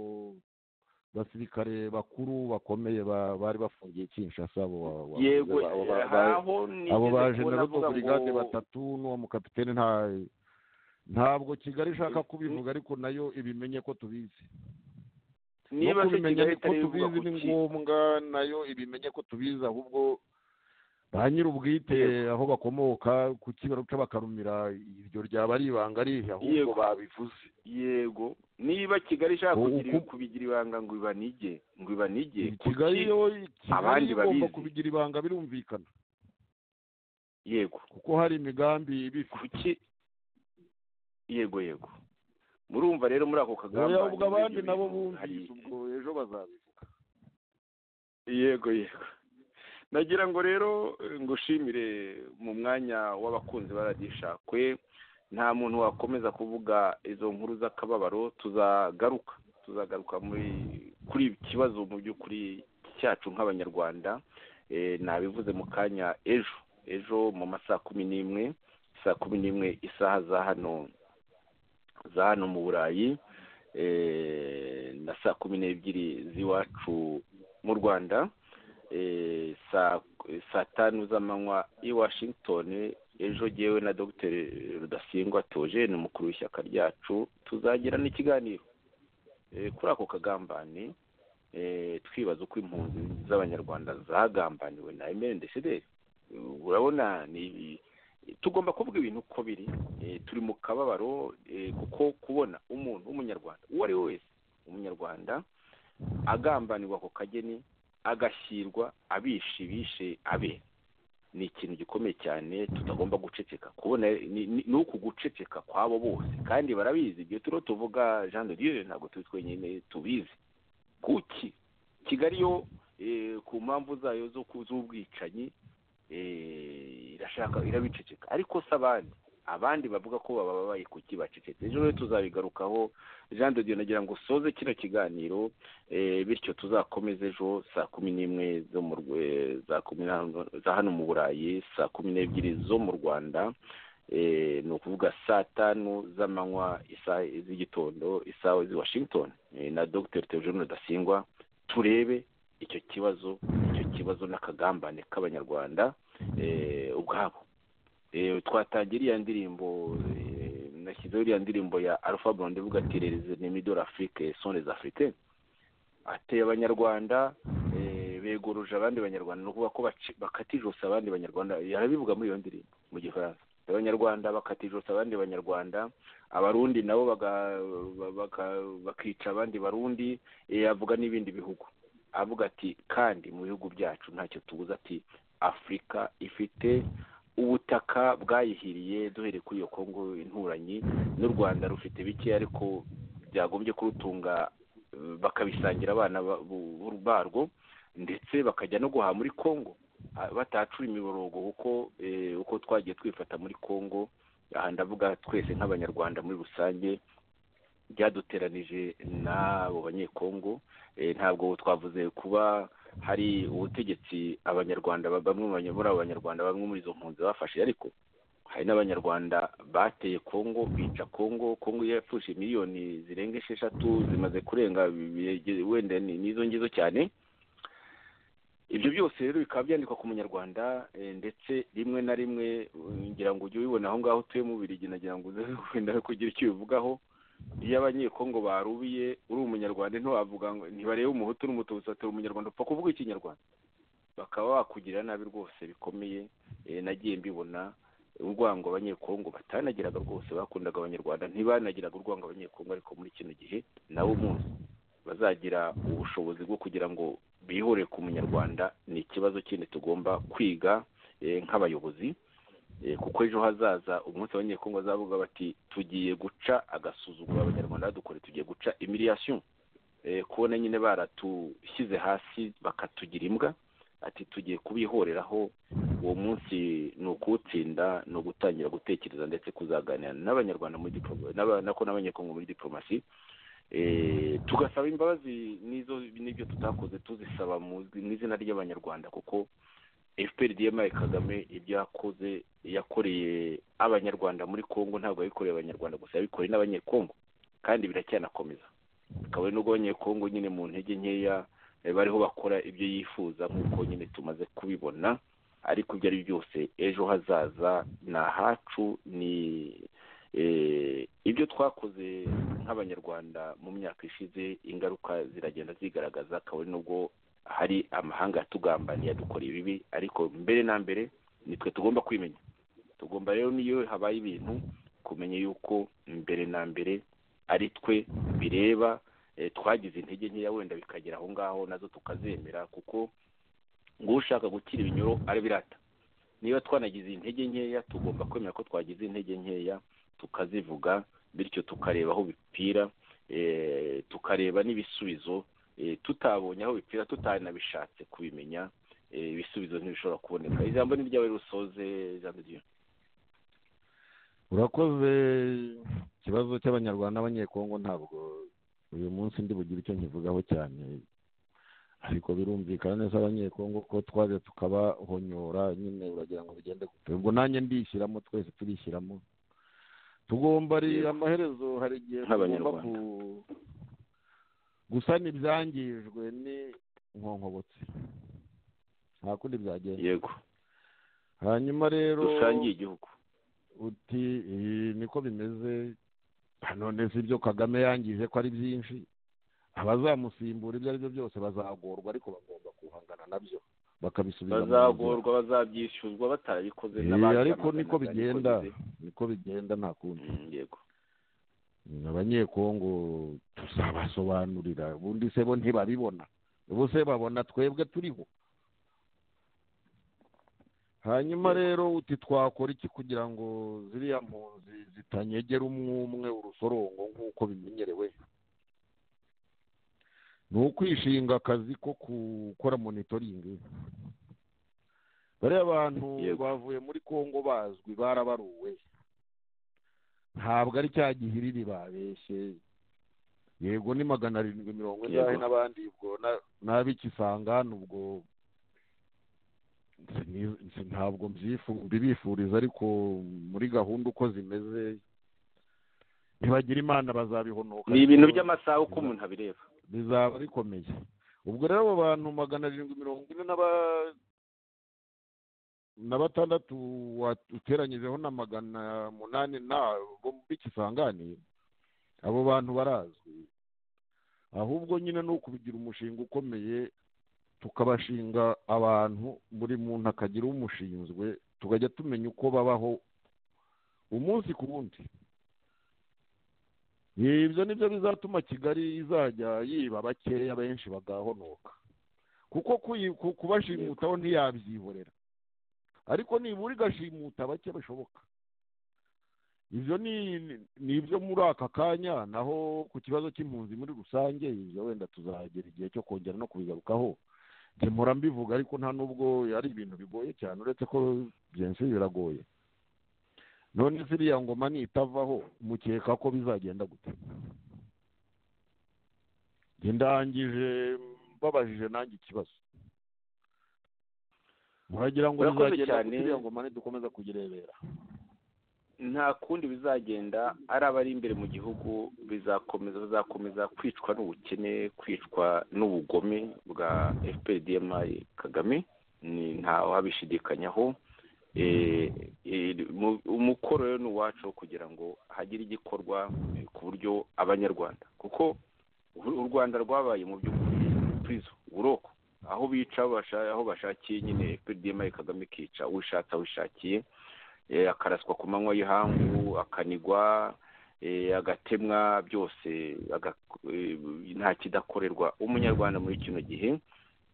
basirikare bakuru bakomeye ba- bari bafungiye kinshasa abo ba- ba- yego abo ba- eh, ba- aho abo ba nigeze kubona general avuga brigade ngo batatu n'uwo mukapitene nta ntabwo kigali ishaka kubivuga ariko nayo ibimenye ko tubizi niba no se kubimenya kigali ko itari bivuga tubizi ku ni ki ngombwa nayo ibimenye ko tubizi ahubwo ba nyir'ubwite aho bakomoka ku kibaruca bakarumira iryo ryaba ari ibanga arihe ahubwo Yego. babivuze yego niba kigali ishaka Uku- kugira kubigira ibanga ngo ibanige ngo ibanige ku kigali ki? yo Abandi kigali igomba babizi. kubigira ibanga birumvikana yego kuko hari imigambi ibifite kuki yego yego murumva rero muri ako kagamba ubwo abandi ibyo nabo bintu hari- bumvise ubwo ejo bazabivuga yego yego nagira ngo rero eh, ngushimire mu mwanya w'abakunzi ba radishakwe nta muntu wakomeza kuvuga izo nkuru z'akababaro tuzagaruka tuzagaruka muri kuri ibi kibazo mu by'ukuri cyacu nk'abanyarwanda Eh, nabivuze mu kanya ejo ejo mu masaha kumi n'imwe saa kumi n'imwe isaha za hano za hano mu burayi eh, na saa kumi n'ebyiri z'iwacu mu rwanda eh, saa saa tanu z'amanywa i washington ejo gewe na dr rudasingwa togene umukuru w'ishyaka ryacu tuzagirana ikiganiro eh, kuri ako kagambane eh, twibaza uko impunzi z'abanyarwanda zagambaniwe na emeli desederi urabona ni tugomba kuvuga ibintu uko biri eh, turi mu kababaro eh, kuko kubona umuntu w'umunyarwanda uwo ari we wese umunyarwanda agambanirwa ako kageni agashyirwa abishe bishe abe ni ikintu gikomeye cyane tutagomba guceceka kubona ni- ni ni uku guceceka kwabo bose kandi barabizi ibyo turiho tuvuga jean de dieu ntabwo turi twenyine tubizi kuki kigali yo eh, ku mpamvu zayo zo ku- z'ubwicanyi eh, irashaka irabiceceka ariko se abandi abandi bavuga ko bababaye kuki bacecetse ejo rero tuzabigarukaho jean de dieu nagira ngo usoze kino kiganiro eh, bityo tuzakomeze ejo saa kumi n'imwe zo mu Rw- eh, za kumi na- za hano mu burayi saa kumi n'ebyiri zo mu rwanda eh, ni ukuvuga saa tanu z'amanywa isaha z'igitondo isaha z'i washington eh, na dr theogene rudasingwa turebe icyo kibazo icyo kibazo n'akagambane k'abanyarwanda eh, ubwabo Eh, twatangira iriya ndirimbo eh, nashyizeho iriya ndirimbo ya alpha blondy ivuga ati "Les ennemis de l'Afrique sont les africains ateye abanyarwanda eh, beguruje abandi banyarwanda ni ukuvuga ko baci- bakata ijosi abandi banyarwanda yarabivuga muri iyo ndirimbo mu gifaransa abanyarwanda bakata ijosi abandi banyarwanda abarundi nabo baga- ba- baka- bakica abandi barundi eh, avuga n'ibindi bihugu avuga ati kandi mu bihugu byacu ntacyo tubuze ati afurika ifite ubutaka bwayihiriye duhereye kuri iyo kongo inturanyi n'u rwanda rufite bike ariko byagombye kurutunga bakabisangira abana ba- bu- bu- barwo ndetse bakajya no guhaha muri congo ah, batahacura imiborogo kuko eh, uko twagiye twifata muri congo aha ndavuga twese nk'abanyarwanda muri rusange byaduteranije n'abo banyekongo eh, ntabwo twavuze kuba hari ubutegetsi abanyarwanda ba- bamwe mu banya- muri abo banyarwanda bamwe muri izo mpunzi bafashe ariko hari n'abanyarwanda bateye kongo bica kongo kongo yapfushije miliyoni zirenga esheshatu zimaze kurenga bi- bi- wenda ni- n'izo ngizo cyane ibyo byose rero bikaba byandikwa ku munyarwanda eh, ndetse rimwe na rimwe eh, ngira ngo ujye ubibona aho ngaho utuye mu birigi nagira ngo uze wenda kugira icyo ubivugaho iyo abanyekongo barubiye uri umunyarwanda ntiwavuga ngo ntibarebe umuhutu n'umututsi atari umunyarwanda upfa kuvuga ikinyarwanda bakaba bakugirira nabi rwose bikomeye eh, nagiye mbibona urwango abanyekongo batanagiraga rwose bakundaga abanyarwanda ntibanagiraga urwango abanyekongo ariko muri kino gihe nawe umunsi bazagira ubushobozi bwo kugira ngo bihore ku munyarwanda ni ikibazo kindi tugomba kwiga eh, nk'abayobozi Eh, kuko ejo hazaza umunsi abanyekongo bazavuga bati tugiye guca agasuzuguro abanyarwanda badukore tugiye guca imiriyasiyo kubona nyine baratushyize hasi bakatugira imbwa ati tugiye kubihoreraho uwo munsi ni ukuwutsinda ni ugutangira gutekereza ndetse kuzaganira n'abanyarwanda muri diplomasi nako n'abanyekongo muri diplomasi Eh, tugasaba imbabazi n'izo n'ibyo tutakoze tuzisaba mu mu izina ry'abanyarwanda kuko fpr dma kagame ibyo yakoze yakoreye abanyarwanda muri congo ntabwo yabikoreye abanyarwanda gusa yabikoreye n'abanyekongo kandi biracyanakomeza akaba ari n'ubwonyekongo nyine mu ntege nkeya bariho bakora ibyo yifuza nk'uko nyine tumaze kubibona ariko ibyo ari byose ejo hazaza ni ahacu ni ibyo twakoze nk'abanyarwanda mu myaka ishize ingaruka ziragenda zigaragaza kabone n'ubwo hari amahanga yatugambaniye yadukoreye ibibi ariko mbere na mbere nitwe tugomba kwimenya tugomba rero n'iyo habaye ibintu kumenya yuko mbere na mbere ari twe bireba twagize intege nkeya wenda bikagera aho ngaho nazo tukazemera kuko ushaka gukira ibinyoro arabirata niba twanagize intege nkeya tugomba kwemera ko twagize intege nkeya tukazivuga bityo tukareba aho bipfira tukareba n'ibisubizo tutabonye aho bipfira tutanabishatse kubimenya ibisubizo ntibishobora kuboneka ijambo ni ryawe rusoze ijambo ry'iyo urakoze ikibazo cy'abanyarwanda n'abanyekongo ntabwo uyu munsi ndi bugire icyo nkivugaho cyane ariko birumvikana neza abanyekongo ko twaje tukabahonyora nyine uragira ngo bigende gutya ubwo nanjye ndishyiramo twese turishyiramo tugomba amaherezo hari igihe tugomba gusana ibyangijwe ni nkonkobotsi nta kundi byagenda yego hanyuma rero dusangiye igihugu uti niko bimeze none si ibyo kagame yangije ko ari byinshi abazamusimbura ibyo ari byo byose bazagorwa ariko bagomba guhangana nabyo bakabisubiza bazagorwa bazabyishyuzwa batarabikoze ariko niko bigenda niko bigenda nta kundi yego abanyekongo tuzabasobanurira ubundi se bo ntibabibona ubu se babona twebwe turiho hanyuma rero uti twakora iki kugira ngo ziriya mpunzi zitanyegera umwe umwe urusorongo nk'uko bimenyerewe ni ukwishinga akazi ko gukora monitoringi bariya bantu bavuye muri congo bazwi barabaruwe ntabwo ari cya gihiriri babeshye yego ni magana arindwi mirongo inani n'abandi ubwo n'abikisanga ubwo ntabwo mbibifuriza ariko muri gahunda uko zimeze ntibagira imana bazabihonoka ni ibintu by'amasaha uko umuntu abireba bizaba bikomeye ubwo rero abo bantu magana arindwi mirongo ine na batandatu uteranyijeho na magana munani bo bikisangane abo bantu barazwi ahubwo nyine ni ukubigira umushinga ukomeye tukabashinga abantu buri muntu akagira umushinzwe tukajya tumenya uko babaho umunsi ku wundi ibyo nibyo bizatuma kigali izajya yiba bakeya benshi bagahonoka kuko kubashimutaho ntiyabyihorera ariko nibura igashimuta bake bishoboka ibyo ni ibyo muri aka kanya naho ku kibazo cy'impunzi muri rusange ibyo wenda tuzagera igihe cyo kongera no kubigarukaho nkemura mbivuga ariko nta n'ubwo ari ibintu bigoye cyane uretse ko byenshi biragoye none ziriya ngoma nitavaho mukeka ko bizagenda gute ndangije mbabajije nanjye ikibazo muragira ngo bizagenda gute ziriya ngoma nidukomeza kuyirebera nta kundi bizagenda ari abari imbere mu gihugu bizakomeza bazakomeza kwicwa n'ubukene kwicwa n'ubugome bwa fpdm kagame ntawe wabishidikanyaho umukoro rero ni uwacu wo kugira ngo hagire igikorwa ku buryo abanyarwanda kuko u rwanda rwabaye mu by'ukuri twizo buroko aho bica aho bashakiye nyine fpdm kagame ikica wishatse aho ishakiye akaraswa ku manywa y'ihangu akanigwa agatemwa byose nta kidakorerwa umunyarwanda muri kino gihe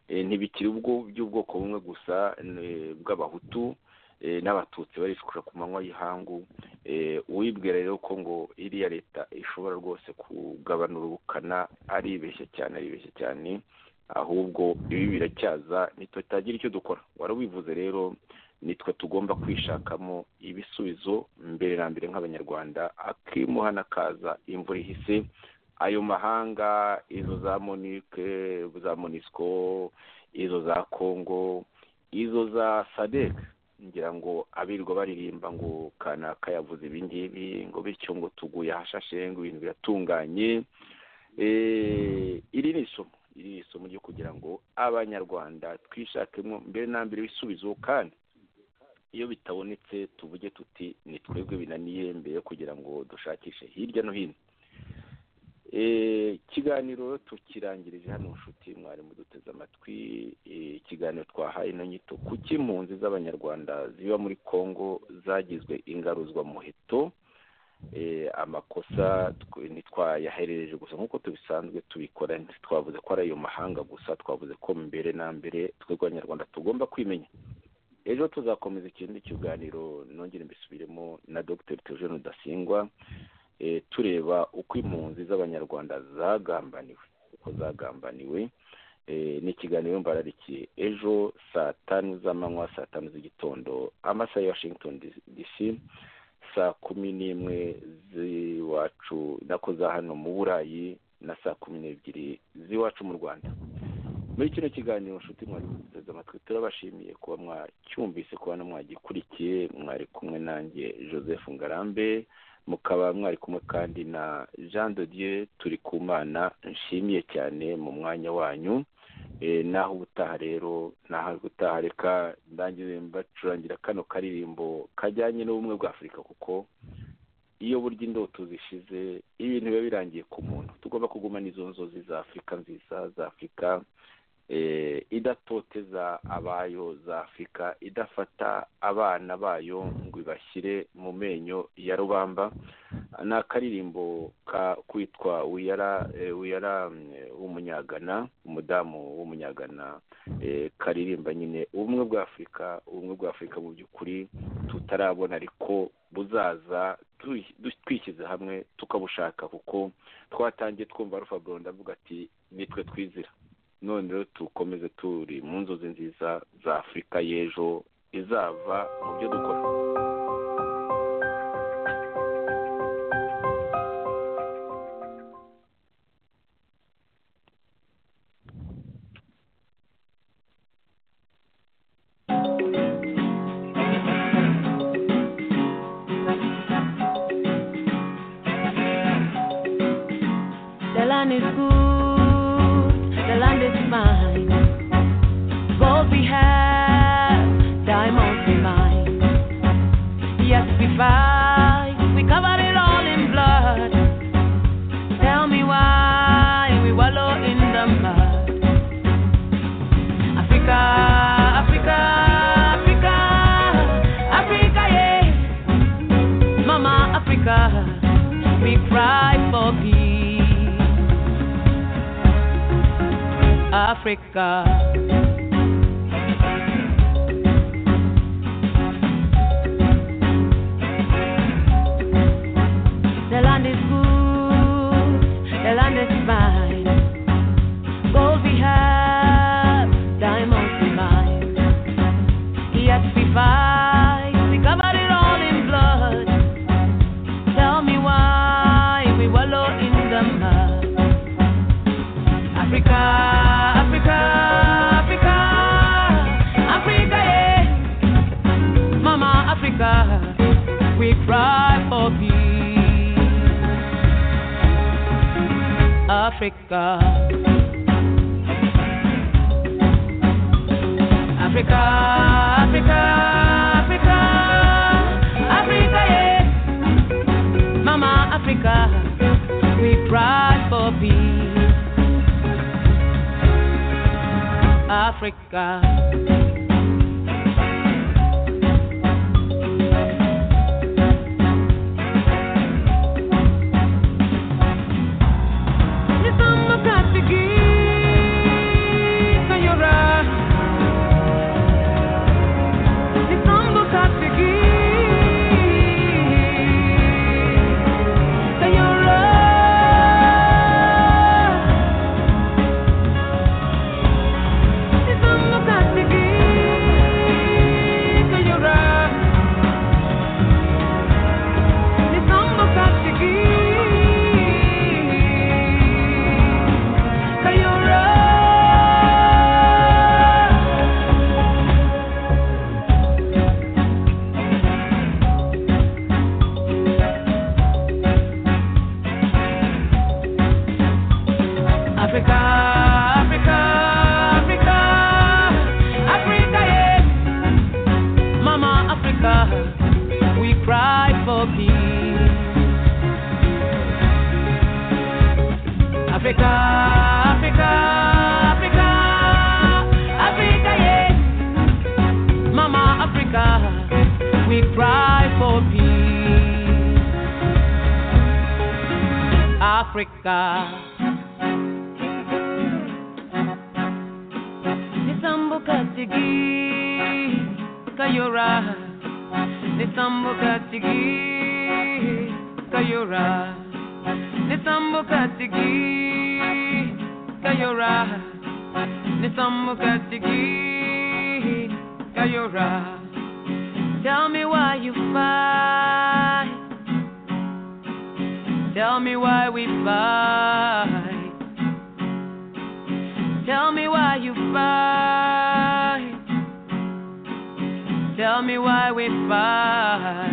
ntibikiri ubwo by'ubwoko bumwe gusa bw'abahutu n'abatutsi barishukura ku manywa y'ihangu uwibwira rero ko ngo iriya leta ishobora rwose kugabanura ubukana aribeshya cyane aribeshya cyane ahubwo ibi biracyaza ntitutagira icyo dukora wari ubivuze rero nitwe tugomba kwishakamo ibisubizo mbere na mbere nk'abanyarwanda akimuha n'akaza imvura ihise ayo mahanga izo za monike za monisco izo za congo izo za sadec ngira ngo abirirwa baririmba ngo kanaka yavuze ibi ngibi ngo bityo ngo tuguye ahashashe ngo ibintu biratunganye iri ni isomo iri ni isomo ryo kugira ngo abanyarwanda twishakemo mbere na mbere ibisubizo kandi iyo bitabonetse tuvuge tuti ni twebwe binaniye mbere yo kugira ngo dushakishe hirya no hino ikiganiro tukirangirije hano nshuti mwarimu duteze amatwi ikiganiro twahaye ino nyito kuki impunzi z'abanyarwanda ziba muri congo zagizwe ingaruzwa muheto amakosa ntitwayaherereje gusa nk'uko tubisanzwe tubikora twavuze ko ari ayo mahanga gusa twavuze ko mbere na mbere twebwe abanyarwanda tugomba kwimenya ejo tuzakomeza ikindi kiganiro nongere mbisubiremo na dr theogene rudasingwa tureba uko impunzi z'abanyarwanda zagambaniwe uko zagambaniwe n'ikiganiro mbararikiye ejo saa tanu z'amanywa saa tanu z'igitondo amasaha ya washington dc saa kumi n'imwe z'iwacu nako za hano mu burayi na saa kumi n'ebyiri z'iwacu mu rwanda muri kino kiganiro nshuti mwari muteze amatwi turabashimiye kuba mwacyumvise kuba no mwagikurikiye mwari kumwe nanjye joseph ngarambe mukaba mwari kumwe kandi na jean de dieu turi ku mana nshimiye cyane mu mwanya wanyu naho ubutaha rero naho ubutaha reka ndangire mbacurangira kano karirimbo kajyanye n'ubumwe bwa afurika kuko iyo burya indoto zishize ibintu biba birangiye ku muntu tugomba kugumana izo nzozi za afurika nziza za afurika idatoteza abayo za afurika idafata abana bayo ngo ibashyire mu menyo ya rubamba ni akaririmbo kitwa wiyara w'umunyagana umudamu w'umunyagana karirimba nyine ubumwe bwa afurika ubumwe bwa afurika mu by'ukuri tutarabona ariko buzaza twishyize hamwe tukabushaka kuko twatangiye twumva rufa ndavuga ati nitwe twizira none rero dukomeze turi mu nzozi nziza za afurika y'ejo izava mu byo dukora If I'm not to give Africa. Nitambuka tigi kayora, nitambuka tigi kayora, nitambuka tigi kayora, nitambuka tigi kayora. Tell me why you fight. Tell me why we fight. Tell me why you fight. Tell me why we fight.